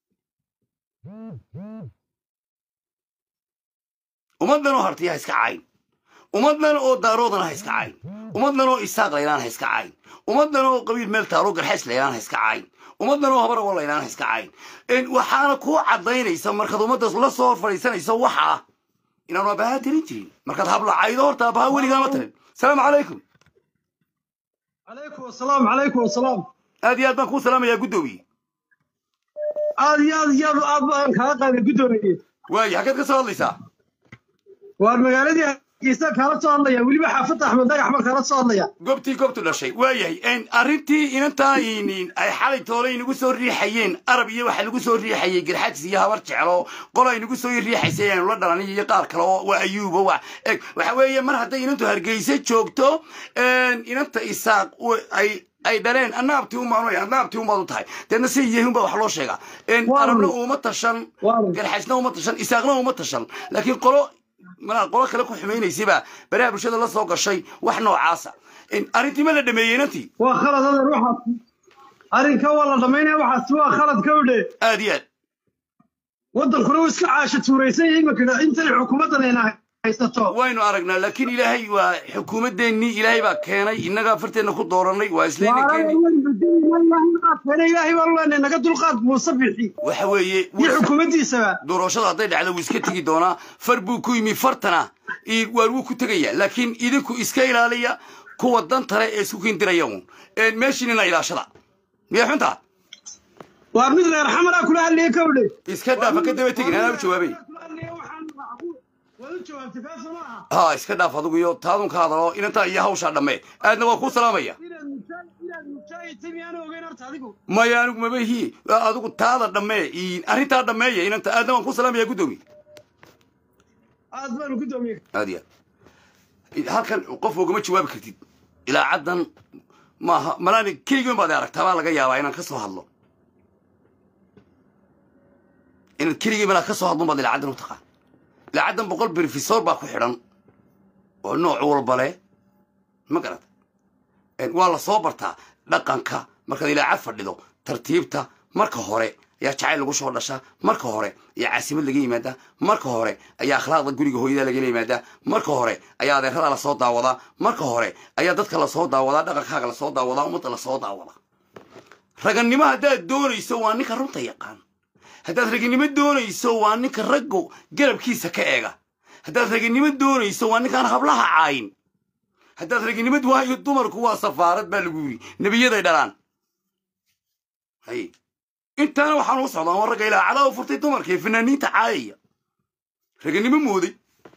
S1: ummad dhan oo hartiyaha iska cayn ummad dhan oo daaroodana ha iska cayn ummad dhan oo isaaq laylaan ha iska cayn ummad dhan oo qabiil meel taalo garxays laylaan ha iska cayn ummad dhan oo habar awo laylaan ha iska cayn waxaana kuu caddaynaysa markaad ummaddaas la soo fadhiisanayso waxa ah inaanu abahaa tirin jirin markaad hablacaydo horta abaha weligaama tirin salaamu calaykum
S5: عليكم السلام عليكم السلام
S1: aad iyo aad baan kuu salaamayaa guddoomiye
S5: aad iyo aad iyo aad aad baan kaa qaaday guddoomiye
S1: waayo xaggeed ka soo hadlaysaa
S5: waan magaaladii hargeysa kaala soo hadlaya weliba xaafadda axmed dhagax baan kaala soo hadlaya
S1: goobtii goobtu dhashay waayahay arrintii inantaa ay xalay toole inagu soo riixayeen arab iyo waxa lagu soo riixayay garxajis iyo habar jeclo qolo ay nagu soo riixaysay aynu la dhalanay iyo qaar kale oo waa ayuubo waa eg waxa weeye mar hadday inantu hargeysa joogto inanta isaaq ay ay dhaleen anaabtii umaanay anaabtii umaad u tahay deedna si yahin baa wax loo sheegaa arabna uma tashan garxajna uma tashan isaaqna uma tashan laakiin qolo malaa qolo kale ku xumaynaysayba baraha bulshada la soo gashay wax noocaasa arrintii ma la dhameeyey inantii
S5: waa khalad adeer waxaas arrinka waa la dhammaynaya waxaas waa khalad ka udhe
S1: aad iyo aad
S5: waddankuna uu iska caasha tuuraysan yahay iminka intay xukuumaddan ayna haysato
S1: waynu aragnaa laakiin ilaahay waa xukuumadeennii ilaahay baa keenay innagaa farteenna ku dooranay waa islayna keeni
S5: ilaahay baan leenahay naga dulqaad muuse bixi
S1: waxa weeye
S5: iyo xukuumaddiisaba
S1: doorashada hadday dhacdo wuu iska tegi doonaa far buu ku yimi fartana waar wuu ku tegayaa laakiin idinku iska ilaaliya kuwa dantale ee isku kindiraya uun meeshiinina ilaashada miyaa xuntaa
S5: waa mid reer xamaraa kula hadlaya ka udhe
S1: iska dhaafa ka daba tegin anaa u jawaabay ha iska dhaaf adugu iyo taadun ka hadalo inantaa iyo hawshaa dhamme aadna waa kuu salaamaya maya anigu mabahi adigu taada dhammee arrintaa dhammeeya inanta aadna waan kuu salaamaya guddoomiye
S5: aad baanu guddoomiye
S1: aad iyo aad halkan qof ogama jawaabi kartid ilaa caddan maaha malaani keligiin baad aragtaa baa laga yaabaa inaan ka soo hadlo inaad keligii malaa ka soo hadlun baad ilaa caddan u taqaan ilaa caddan boqol brofesor baa ku xidhan oo nooc walba leh ma garata waa la soo bartaa dhaqanka markaad ilaacad fadhido tartiibta marka hore ayaa jacayl lagu soo dhashaa marka hore ayaa caasimad laga yimaadaa marka hore ayaa akhlaaqda guriga hooyada lagala yimaadaa marka hore ayaa adeerada lasoo daawadaa marka hore ayaa dadka lasoo daawadaa dhaqankaaga lasoo daawadaa ummadda lasoo daawadaa ragannimo haddaad doonayso waa ninka runta yaqaan haddaad raginimo doonayso waa ninka raggu garabkiisa ka eega haddaad raginimo doonayso waa ninkaan hablaha caayin haddaad raginimad waayo dumarku waa safaarad baa lagu yiri nebiyaday dhalaan hay intaana waxaan u socdaa waa ragga ilaa cadaa u furtay dumarka ee fanaaniinta caayaya raganimo mooday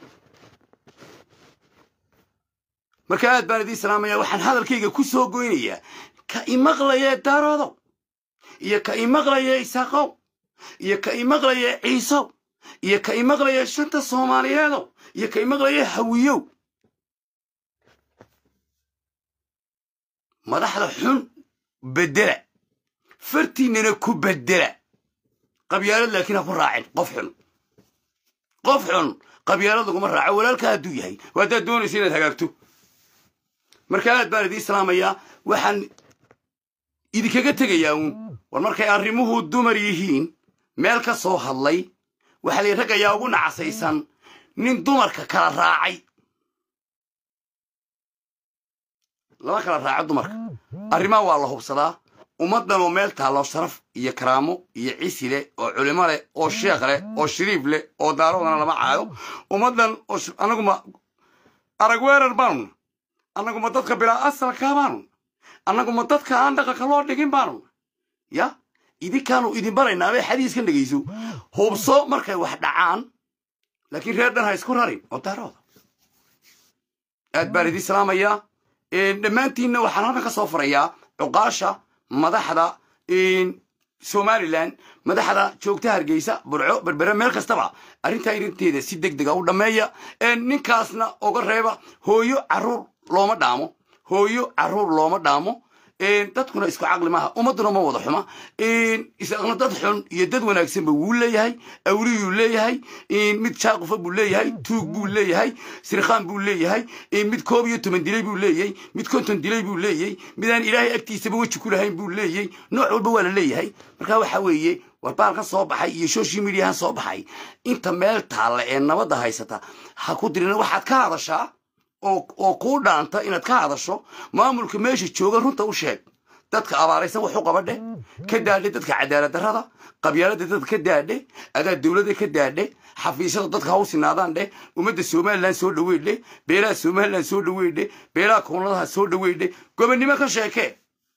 S1: marka aad baan idiin salaamaya waxaan hadalkayga ku soo goynayaa ka imaqlaya daaroodow iyo ka imaqlaya isaaqow iyo ka imaqlaya ciisow iyo ka imaqlaya shanta soomaaliyeedow iyo ka imaqlaya hawiyow madaxda xun bedela fartiinana ku bedela qabyaalad laakiin ha ku raacin qof xun qof xun qabyaalad laguma raaco walaalka hadduu yahay waa haddaad doonaysa inaad hagaagto marka aad baan idiin salaamayaa waxaan idinkaga tegayaa uun war markay arrimuhu dumar yihiin meel ka soo hadlay waxaa lay rag ayaa ugu nacasaysan nin dumarka kala raacay lama kala raaco dumarka arrimaha waa la hubsadaa ummaddan oo meel taallo sharaf iyo karaamo iyo cisi leh oo culimo leh oo sheekh leh oo shariif leh oo daaroodana lama caayo ummaddan oo annaguma arag weerar baanu annaguma dadka bilaa asalkaa baanu annaguma dadka aan dhaqanka loo dhigin baanu ya idinkaanu idin baraynaa bay xadiiskan dhegayso hubso markay wax dhacaan laakiin reer dhan ha isku rarin oo daarooda aad baan idiin salaamayaa dhammaantiinna waxaan halkan ka soo farayaa cuqaasha madaxda somalilan madaxda joogta hargeysa burco berbere meel kastaba arrintaa irinteeda si deg dega u dhammeeya ninkaasna oga reeba hooyo caruur looma dhaamo hooyo caruur looma dhaamo dadkuna isku caqli maaha ummadduna ma wada xuma isagna dad xun iyo dad wanaagsanba wuu leeyahay awliyuu leeyahay mid jaaqufa buu leeyahay tuug buu leeyahay sirkhaan buu leeyahay mid koob iyo toban dilay buu leeyahay mid konton dilay buu leeyahay midaan ilaahay agtiisaba weji ku lahayn buu leeyahay nooc walba waa la leeyahay marka waxa weeye war baalkan soo baxay iyo social mediahan soo baxay inta meel taalla ee nabadda haysata ha ku dirina waxaad ka hadashaa oo kuu dhaanta inaad ka hadasho maamulka meesha jooga runta u sheeg dadka abaaraysan wax u qabadhe ka daadhe dadka cadaalad darrada qabyaalada dadka ka daadhe adaa dowladda ka daadhe xafiisyada dadka ha u sinaadaan dheh ummadda somalilan soo dhaweydhe beelaha somalilan soo dhaweydhe beelaha koonadaha soo dhaweydhe gobonnimo ka sheekee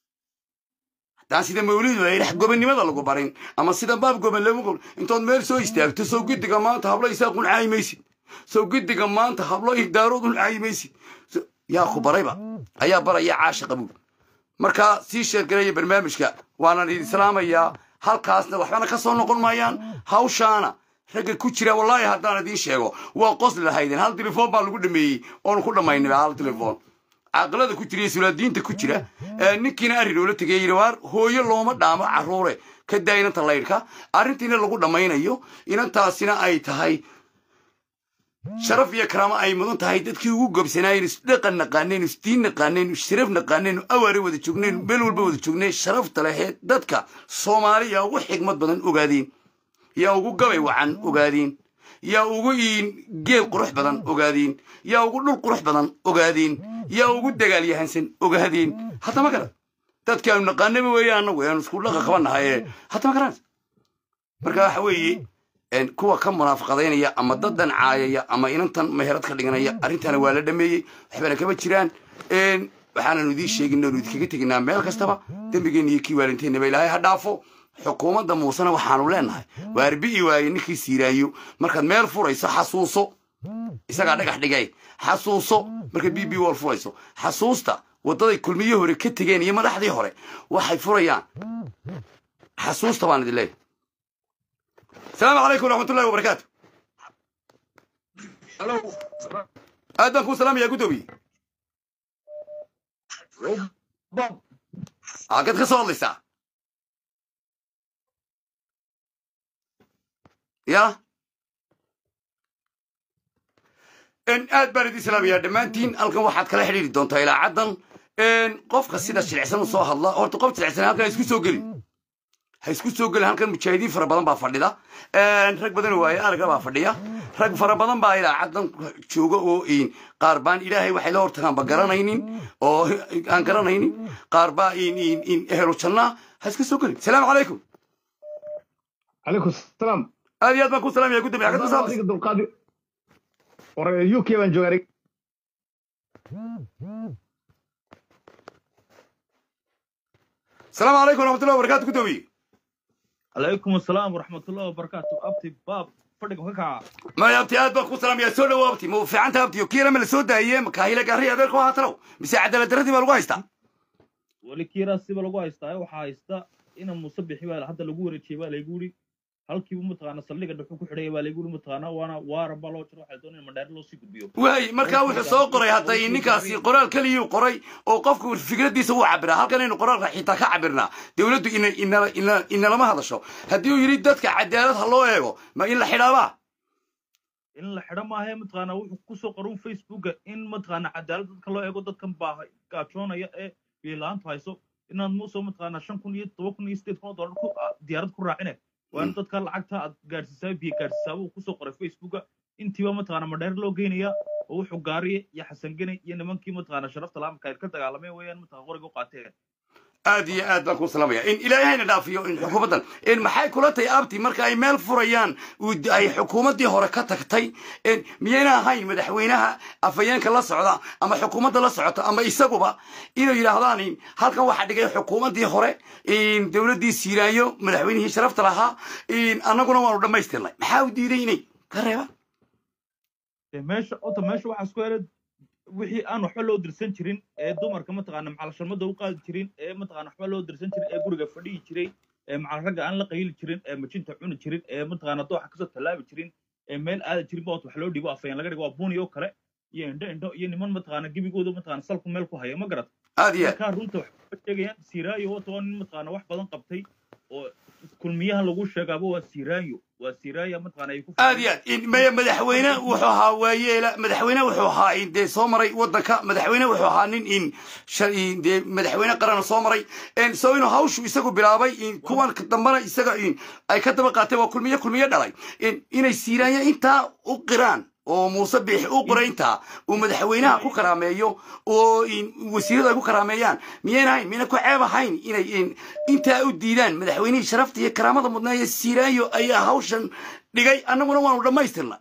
S1: haddaan sida mawlidu ay dhex gobonnimada lagu barin ama sida baab goban lagu intood meel soo istaagto soo guddiga maanta hablo isaaqun caayi maysid soo guddiga maanta hablo idaaroodun caayi maysid yaa ku barayba ayaa baraya caasha qabuul markaa sii sheergaraya barnaamijka waanan idin islaamayaa halkaasna waxbana ka soo noqon maayaan hawshaana ragga ku jira wallaahi haddaan idiin sheego waa qosli lahaydeen hal telefoon baa lagu dhameeyey oonu ku dhammaynaba hal telefoon caaqilada ku jira iyo sulaadiinta ku jira ninkiina arrin oola tegay yidhi waar hooyo looma dhaamo carruure ka daa inanta laydhka arrintiina lagu dhammaynayo inantaasina ay tahay sharaf iyo karaamo ay mudan tahay dadkii ugu gobsanaayeen isdhaqan naqaaneen isdiin naqaaneen sharaf naqaaneen awaare wada joogneen meel walba wada joogneen sharafta laheed dadka soomaaliya ugu xigmad badan ogaadeen yaa ugu gabay wacan ogaadeen yaa ugu iin geel qurux badan ogaadeen yaa ugu dhul qurux badan ogaadeen yaa ugu dagaal yahansan ogaadeen haddama garan dadkii aanu naqaanaba weeye annagu aanu isku dhaqa qabanahaye haddama garan marka waxa weeye kuwa ka munaafaqadaynaya ama dadan caayaya ama inantan meherad ka dhiganaya arrintana waa la dhameeyey waxbana kama jiraan waxaananu idiin sheegin oonu idinkaga teginaa meel kastaba dembigeenna iyo kii waalinteenaba ilaahay ha dhaafo xukuumadda muusena waxaanu leenahay waa arbi'i waaye ninkii siiraayo markaad meel furayso xasuuso isagaa dhagax dhigay xasuuso markaad b b wal furayso xasuusta waddaday kulmiyo hore ka tegeen iyo madaxdii hore waxay furayaan xasuusta baan idin leeyahay السلام عليكم ورحمة الله وبركاته aad baan kuu salaamaya gudoomiye halkaad ka soo hadlaysaa ya aad baan idin salaamayaa dhammaantiin halkan waxaad kala xidhiiri doontaa ilaa caddan qofka sida jilicsan u soo hadla horta qof jilicsan halkan isku soo gelin ha isku soo gelin halkan mujaahidiin fara badan baa fadhida rag badan waaye aragga baa fadhiya rag fara badan baa ilaa caddan jooga oo qaar baan ilaahay waxay la hortagaanba garanaynin oo aan garanaynin qaar baa ehelu jannaa ha iska soo gelin salaamu calaykum
S4: عليكم السلام
S1: aad iyo aad baan ku salaamaya gudoomiye xagad ka soo hadlaysa
S4: dulqaadi war uk baan joogaa
S1: salaamu calaykum waraxmatullahi wabarakaatu gudoomiye
S6: عليكم السلام ورحمة الله وبركاته أبتي باب فردق هكا
S1: maya abti aad baan ku salaamaya soo dhawo abti ma fiicanta abti kiila ma la soo daayee makaahila gaari adeerku haatalow mise cadaalad darradii baa lagu haystaa
S6: ولي كيرا سيبا لغو هايستا وحا هايستا إنا مصبحي بقى حتى لغو وريتشي بقى ليقولي halkiiba mataqaana saldhiga dhuxu ku xidhaya baa layguli mataqaana waana waara baa loo jiro waxay doonayaan mandheer loo sii gudbiyo
S1: waay markaa wuxuu soo qoray hadda ninkaasi qoraal keliyuu qoray oo qofku fikradiisa uu cabiraa halkanaynu qoraalka xitaa ka cabirnaa dowladdu ina- ina- ina- inalama hadasho haddii uu yidhi dadka cadaalad ha loo eego ma in la xidhaabaa
S6: in la xidho maahae mataqaana wuxuu kusoo qorun facebooka in mataqaana cadaalad dadka loo eego dadkan baa gaajoonaya ee biilaantu hayso inaad muusoo mataqaana shan kun iyo toban kun iyo sideed kun oo dollar ku a- diyaarad ku raacine waa in dadka lacagta aad gaadhsiisaa biyo gaadhsiisaa buu kusoo qoray facebooka intiiba mataqaana madheer loo geynaya oo wuxuu gaariye iyo xasangene iyo nimankii mataqaana sharafta laamka ay ka dagaalameen weeyaan mataqana qoriga u qaateen
S1: aad iyo aad baan ku salaamaya in ilaahayna dhaafiyo in xukuumaddan in maxay kula tahay abti marka ay meel furayaan uu d- ay xukuumaddii hore ka tagtay in miyayna ahayn madaxweynaha afhayeenka la socda ama xukuumadda la socota ama isaguba inuu yidhaahdaan in halkan waxaa dhigay xukuumaddii hore in dowladdii siiraayo madaxweynihii sharafta lahaa in annaguna waanu dhammaystirnay maxaa u diiday inay ka reebaan
S6: dee meesha ota meesha waxaa isku helay wixii aan waxba loo dirsan jirin ee dumarka mataqaana macalashamada u qaadi jirin ee mataqaana waxba loo dirsan jirin ee guriga fadhiyi jiray ee macal ragga aan la qayli jirin ee majinta cuni jirin ee mataqaana dooxa kasoo tallaabi jirin ee meel aada jirin ba wax loo dhibo afayeen laga dhigo waa buni oo kale iyo indho indho iyo niman mataqaana gebigooda mataqaana salku meel ku haya ma garat
S1: aad iyo aad
S6: markaa runta waxay ka sheegayaan siraayo wata waa nin mataqaana wax badan qabtay oo kulmiyaha lagu sheegaaba waa siraayo waa siraayo mataqaana ay ku
S1: aad iyo aad in maya madaxweyne wuxuu ahaa waayeela madaxweyne wuxuu ahaa in dee soo maray waddanka madaxweyne wuxuu ahaa nin in shal- in dee madaxweyne qarana soo maray En so inuu hawshu isagu bilaabay in kuwan ka dambana isaga in ay ka daba qaateen waa kulmiye kulmiye dhalay in inay siiraanya intaa u qiraan oo muuse biixi u qoray intaa uu madaxweynaha ku karaameeyo oo in wasiiradu ay ku karaameeyaan miyayna ahayn miyayna ku ceeb ahayn inay in intaa u diidaan madaxweynihii sharafta iyo karaamada mudnaaye siiraayo ayaa hawshan dhigay annaguna waanu dhammaystirna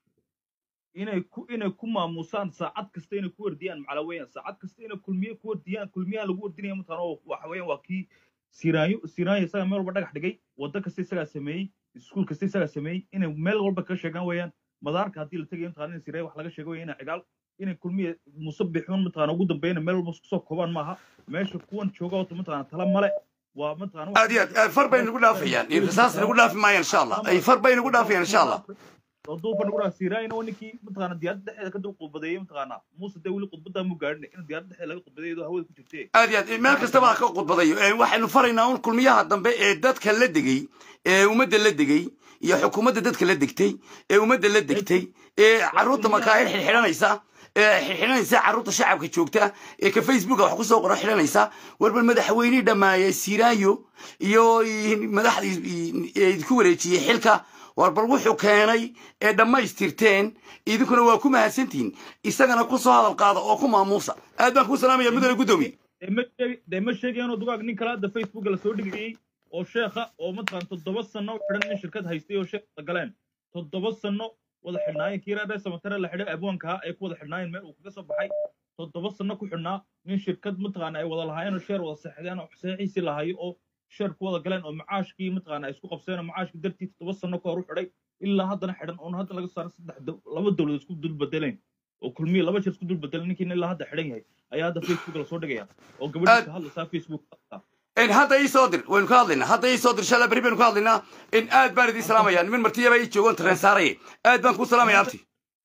S6: inay ku inay ku maamusaan saacad kasta inay ku wardiyaan macala weeyaan saacad kasta inay kulmiye ku wardiyaan kulmiyaha lagu wardinaya mataqaana oo waxa weeyaan waa kii siraayo siraayo isagaa meel walba dhagax dhigay waddo kasta isagaa sameeyey iskuul kasta isagaa sameeyey inay meel walba ka sheegaan weeyaan madaarka haddii la tegayo mataqaana in siraayo wax laga sheego weeyaan inay cigaal inay kulmiye musabixuun mataqaana ugu dambeeyana meel walba isku soo koobaan maaha meesha kuwan jooga wata mataqaana tala male waa mataqaana wax-
S1: aad iyo aad aad far bay nagu dhaafayaan in rasaas nagu dhaafi maayaan insha allah ay far bay nagu dhaafayaan insha allah
S6: duufa nagu dhaaf siraayna waa ninkii mataqaana diyaaradda dhexdeeda ka dul khudbadeeyey mataqaana muuse dee weli khudbaddaa mu gaadhin in diyaaradda dhexdeeda laga khudbadeeyo iyadoo hawada ku jirtee
S1: aad iyo aad meel kastaba ha ka khudbadayo Ee, waxaynu faraynaa un kulmiyaha dambe ee dadka la degay ee ummadda la degay iyo xukuumadda dadka la degtay ee ummadda la degtay ee carruurta makaahir xidhxidhanaysa ee xidhxidhanaysa carruurta shacabka joogta ee ka facebooka wax kusoo qora xidhanaysa warbar madaxweynihii dhammaaye siraayo iyo madaxdii ee idinku wareejiyey xilka war bal wuxuu keenay ee dhammaystirteen idinkuna waa ku mahadsantihiin isagana ku soo hadal qaada oo ku maamuusa aad baan kuu salaamaya mudane guddoomiye
S6: dee ma sheeg- dee ma sheegayaanoo dugaag nin kale hadda facebooka lasoo dhigayey oo sheekha oo mataqaana toddoba sano u xidhan nin shirkad haystay oo sheekha galeen toddoba sano wada xidhnaayeen kii reer samatare la xidhay abwaanka ee ku wada xidhnaayeen meel uu kaga soo baxay toddoba sano ku xidhnaa nin shirkad mataqaana ay wada lahaayeen oo sheer wada seexdeen oo saxiixiisii lahayo oo sheer ku wada galeen oo macaashkii mataqaana ay isku qabseen oo macaashkii dartii toddoba sano ka hor u xidhay ilaa haddana xidhan oon hadda laga saaro saddex dow- laba dowladood isku dul bedeleen oo kulmiye laba jeer isku dul bedeleen ninkiina ilaa hadda xidhan yahay ayaa hadda facebook lasoo dhigaya oo gabadhiisa hadlaysaa facebook
S1: in hadda ii soo dir waynu ka hadlaynaa hadda ii soo dir shala beri baynu ka hadlaynaa in aad baan idin salaamaya niman martiyaba ii joogoon tareen saaraye aad baan kuu salaamaya abti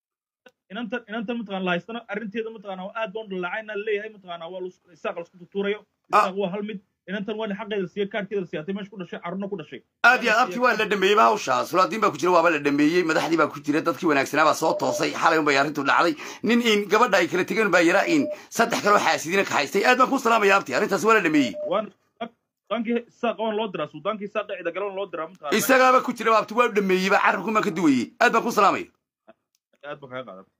S6: inantan inantan mataqaana la haystana arrinteeda mataqaana waa aad baan dhalaacayna leeyahay mataqaana waa lus- isaaq lasku tutuurayo isaaq waa hal mid inantan waa xaqeeda siiya kaarkeeda siyaatay meesha ku dhashay carruurna ku dhashay
S1: aad iyo aad abti waa la dhameeyey ba hawshaa sulaadiin baa ku jira waaba la dhameeyey madaxdii baa ku jira dadkii wanaagsanaa baa soo toosay xalay un bay arrintu dhacday nin in gabadha ay kala tegeen baa yaraa in saddex kaloo xaasidina ka haystay aad baan kuu salaamaya abti arrintaas waa la dhameeyey
S6: waan sudaankii isaaqa waan loo diraa sudaankii isaaqa cida galan loo diraa mataqaana
S1: isagaaba ku jira abti waa dhameeyey ba carabku maan ka duwayey aad baan kuu salaamaya
S6: aad baan kaga qaadan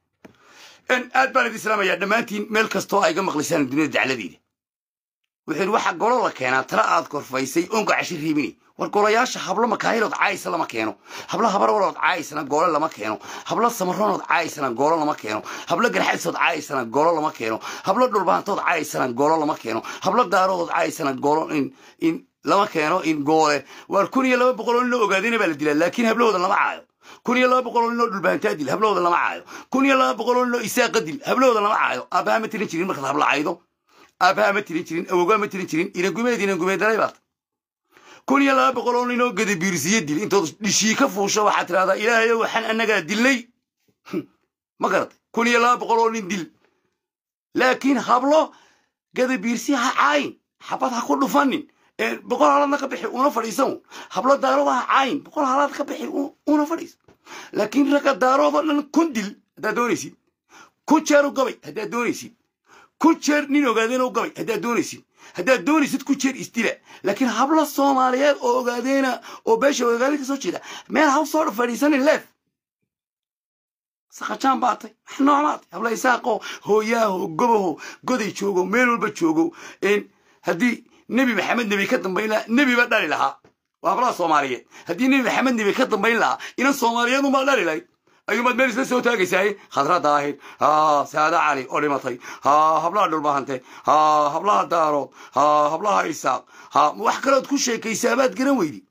S1: in aad baan idin salaamaya dhammaantiin meel kastoo ay ga maqlaysaan dunida dacladeeda wuxuu yidhi waxaa golo la keenaa tala aad korfaysay onka cashir riibini war golayaasha hablo makaahilood caayisa lama keeno hablo habarwalood caayisana goolo lama keeno hablo samaronood caayisana goolo lama keeno hablo garxadisood caayisana goolo lama keeno hablo dhulbaantood caayisana goolo lama keeno hablo daaroodood caayisana goolo in in lama keeno in goole waar kun iyo laba boqol oo nin loo ogaadayna baa la dilaa laakiin hablahooda lama caayo kun iyo laba boqol oo nin oo dhulbaantaa dil hablahooda lama caayo kun iyo laba boqol oo nin oo isaaqa dil hablahooda lama caayo aabbaha ma tirin jirin markaad habla caydo aabbaha ma tirin jirin awowgaa ma tirin jirin inangumeed inangumeed dalay baad kun iyo laba boqol oo nin oo gadabiirsiye dil intood dhishii ka fuusho waxaad tidhahdaa ilaahayow waxaan annagaa dilnay ma garatay kun iyo laba boqol oo nin dil laakiin hablo gadabiirsi ha caayin xabad ha ku dhufanin ee boqol halaadna ka bixi una fadhiisan hablo daarooda ha caayin boqol halaad ka bixi u- una fadhiisan laakiin ragga daaroodoo dhan kun dil haddaad doonaysid ku jeer u gabay haddaad doonaysid ku jeer nin ogaadeen u gabay haddaad doonaysid haddaad doonaysid ku jeer isdila laakiin hablo soomaaliyeed oo ogaadeena oo beesha ogaadeen ka soo jeeda meel ha soo fadhiisanin leef saqajaan baatay wax noocmaatay habla isaaqo hooyaaho gobaho goday joogo meel walba joogo een haddii nebi maxamed nebi ka dambayn lahaa nebi baa dhali lahaa waa hablaha soomaaliyeed haddii nebi maxamed nebi ka dambayn lahaa inan soomaaliyeed unbaa dhali lahayd ayuumaad meel isla soo taagaysaaye khadra daahir ha saada cali oo dhimatay ha hablaha dhulbahante ha hablaha daarood ha hablaha isaaq ha wax kalood ku sheekaysaa baad garan weydi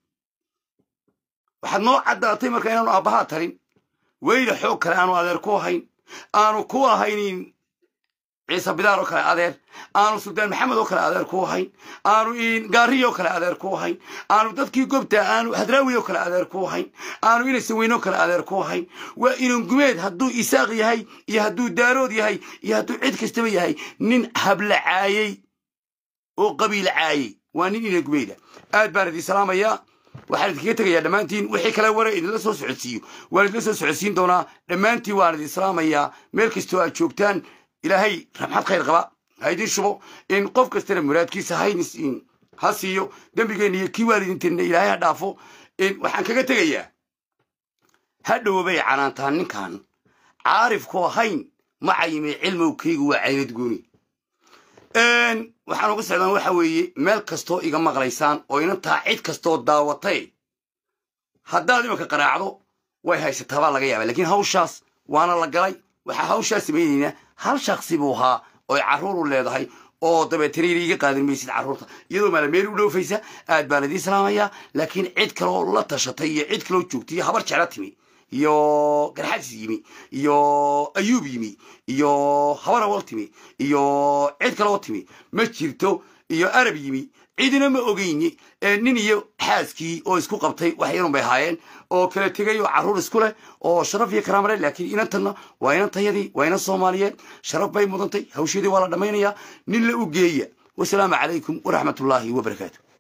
S1: waxaad noo caddaatay marka inaanu aabbahaa tarin weyna xoog kale aanu adeer ku ahayn aanu ku ahaynin ciise bidaar oo kale adeer aanu suldaan maxamed oo kale adeer ku ahayn aanu gaariyo kale adeer ku ahayn aanu dadkii gobta aanu hadraawi oo kale adeer ku ahayn aanu inaysan weynoo kale adeer ku ahayn waa inan gumeed hadduu isaaq yahay iyo hadduu daarood yahay iyo hadduu cid kastaba yahay nin habla caayey oo qabiil caayey waa nin inan gumeeda aad baan idin salaamayaa waxaan idinkaga tegayaa dhammaantiin wixii kale wara idinla soo socodsiiyo waan idinla soo socodsiin doonaa dhammaantiin waan idin salaamayaa meel kastoo aad joogtaan ilaahay raxmad khayr qaba ha idin shubo in qof kastana muraadkiisa haynis ha siiyo dembigeenna iyo kii waalidinteenna ilaahay ha dhaafo waxaan kaga tegayaa ha dhowbay canaantaan ninkan caarifku ahayn ma cayime cilmowkaygu waa caynad gooni waxaan uga socdaan waxa weeye meel kastoo iga maqlaysaan oo inantaa cid kastoo daawatay haddaad imanka qaraacdo way haysataa baa laga yaaba lakiin hawshaas waana la galay waxaa hawshaa samaynaynaa hal shaksi buu ahaa oy carruuru leedahay oo dabeetana iga qaadan maysid carruurta iyadoo maalameel u dhoofaysa aad baan idiin salaamayaa laakiin cid kaloo la tashatay iyo cid kaloo joogtay iyo habar jecla timi iyo garxadis yimi iyo ayuub yimi iyo habar awal timi iyo cid kaloo timi ma jirto iyo arab yimi cidina ma ogeyni nin iyo xaaskii oo isku qabtay wax yarun bay ahaayeen oo kala tegay oo carruur isku leh oo sharaf iyo karaama leh laakiin inantanna waa inantayadii waa inan soomaaliyeed sharaf bay mudantay hawsheedii waa la dhammaynayaa nin la u geeya wasalaamu calaykum waraxmatullaahi wabarakaatu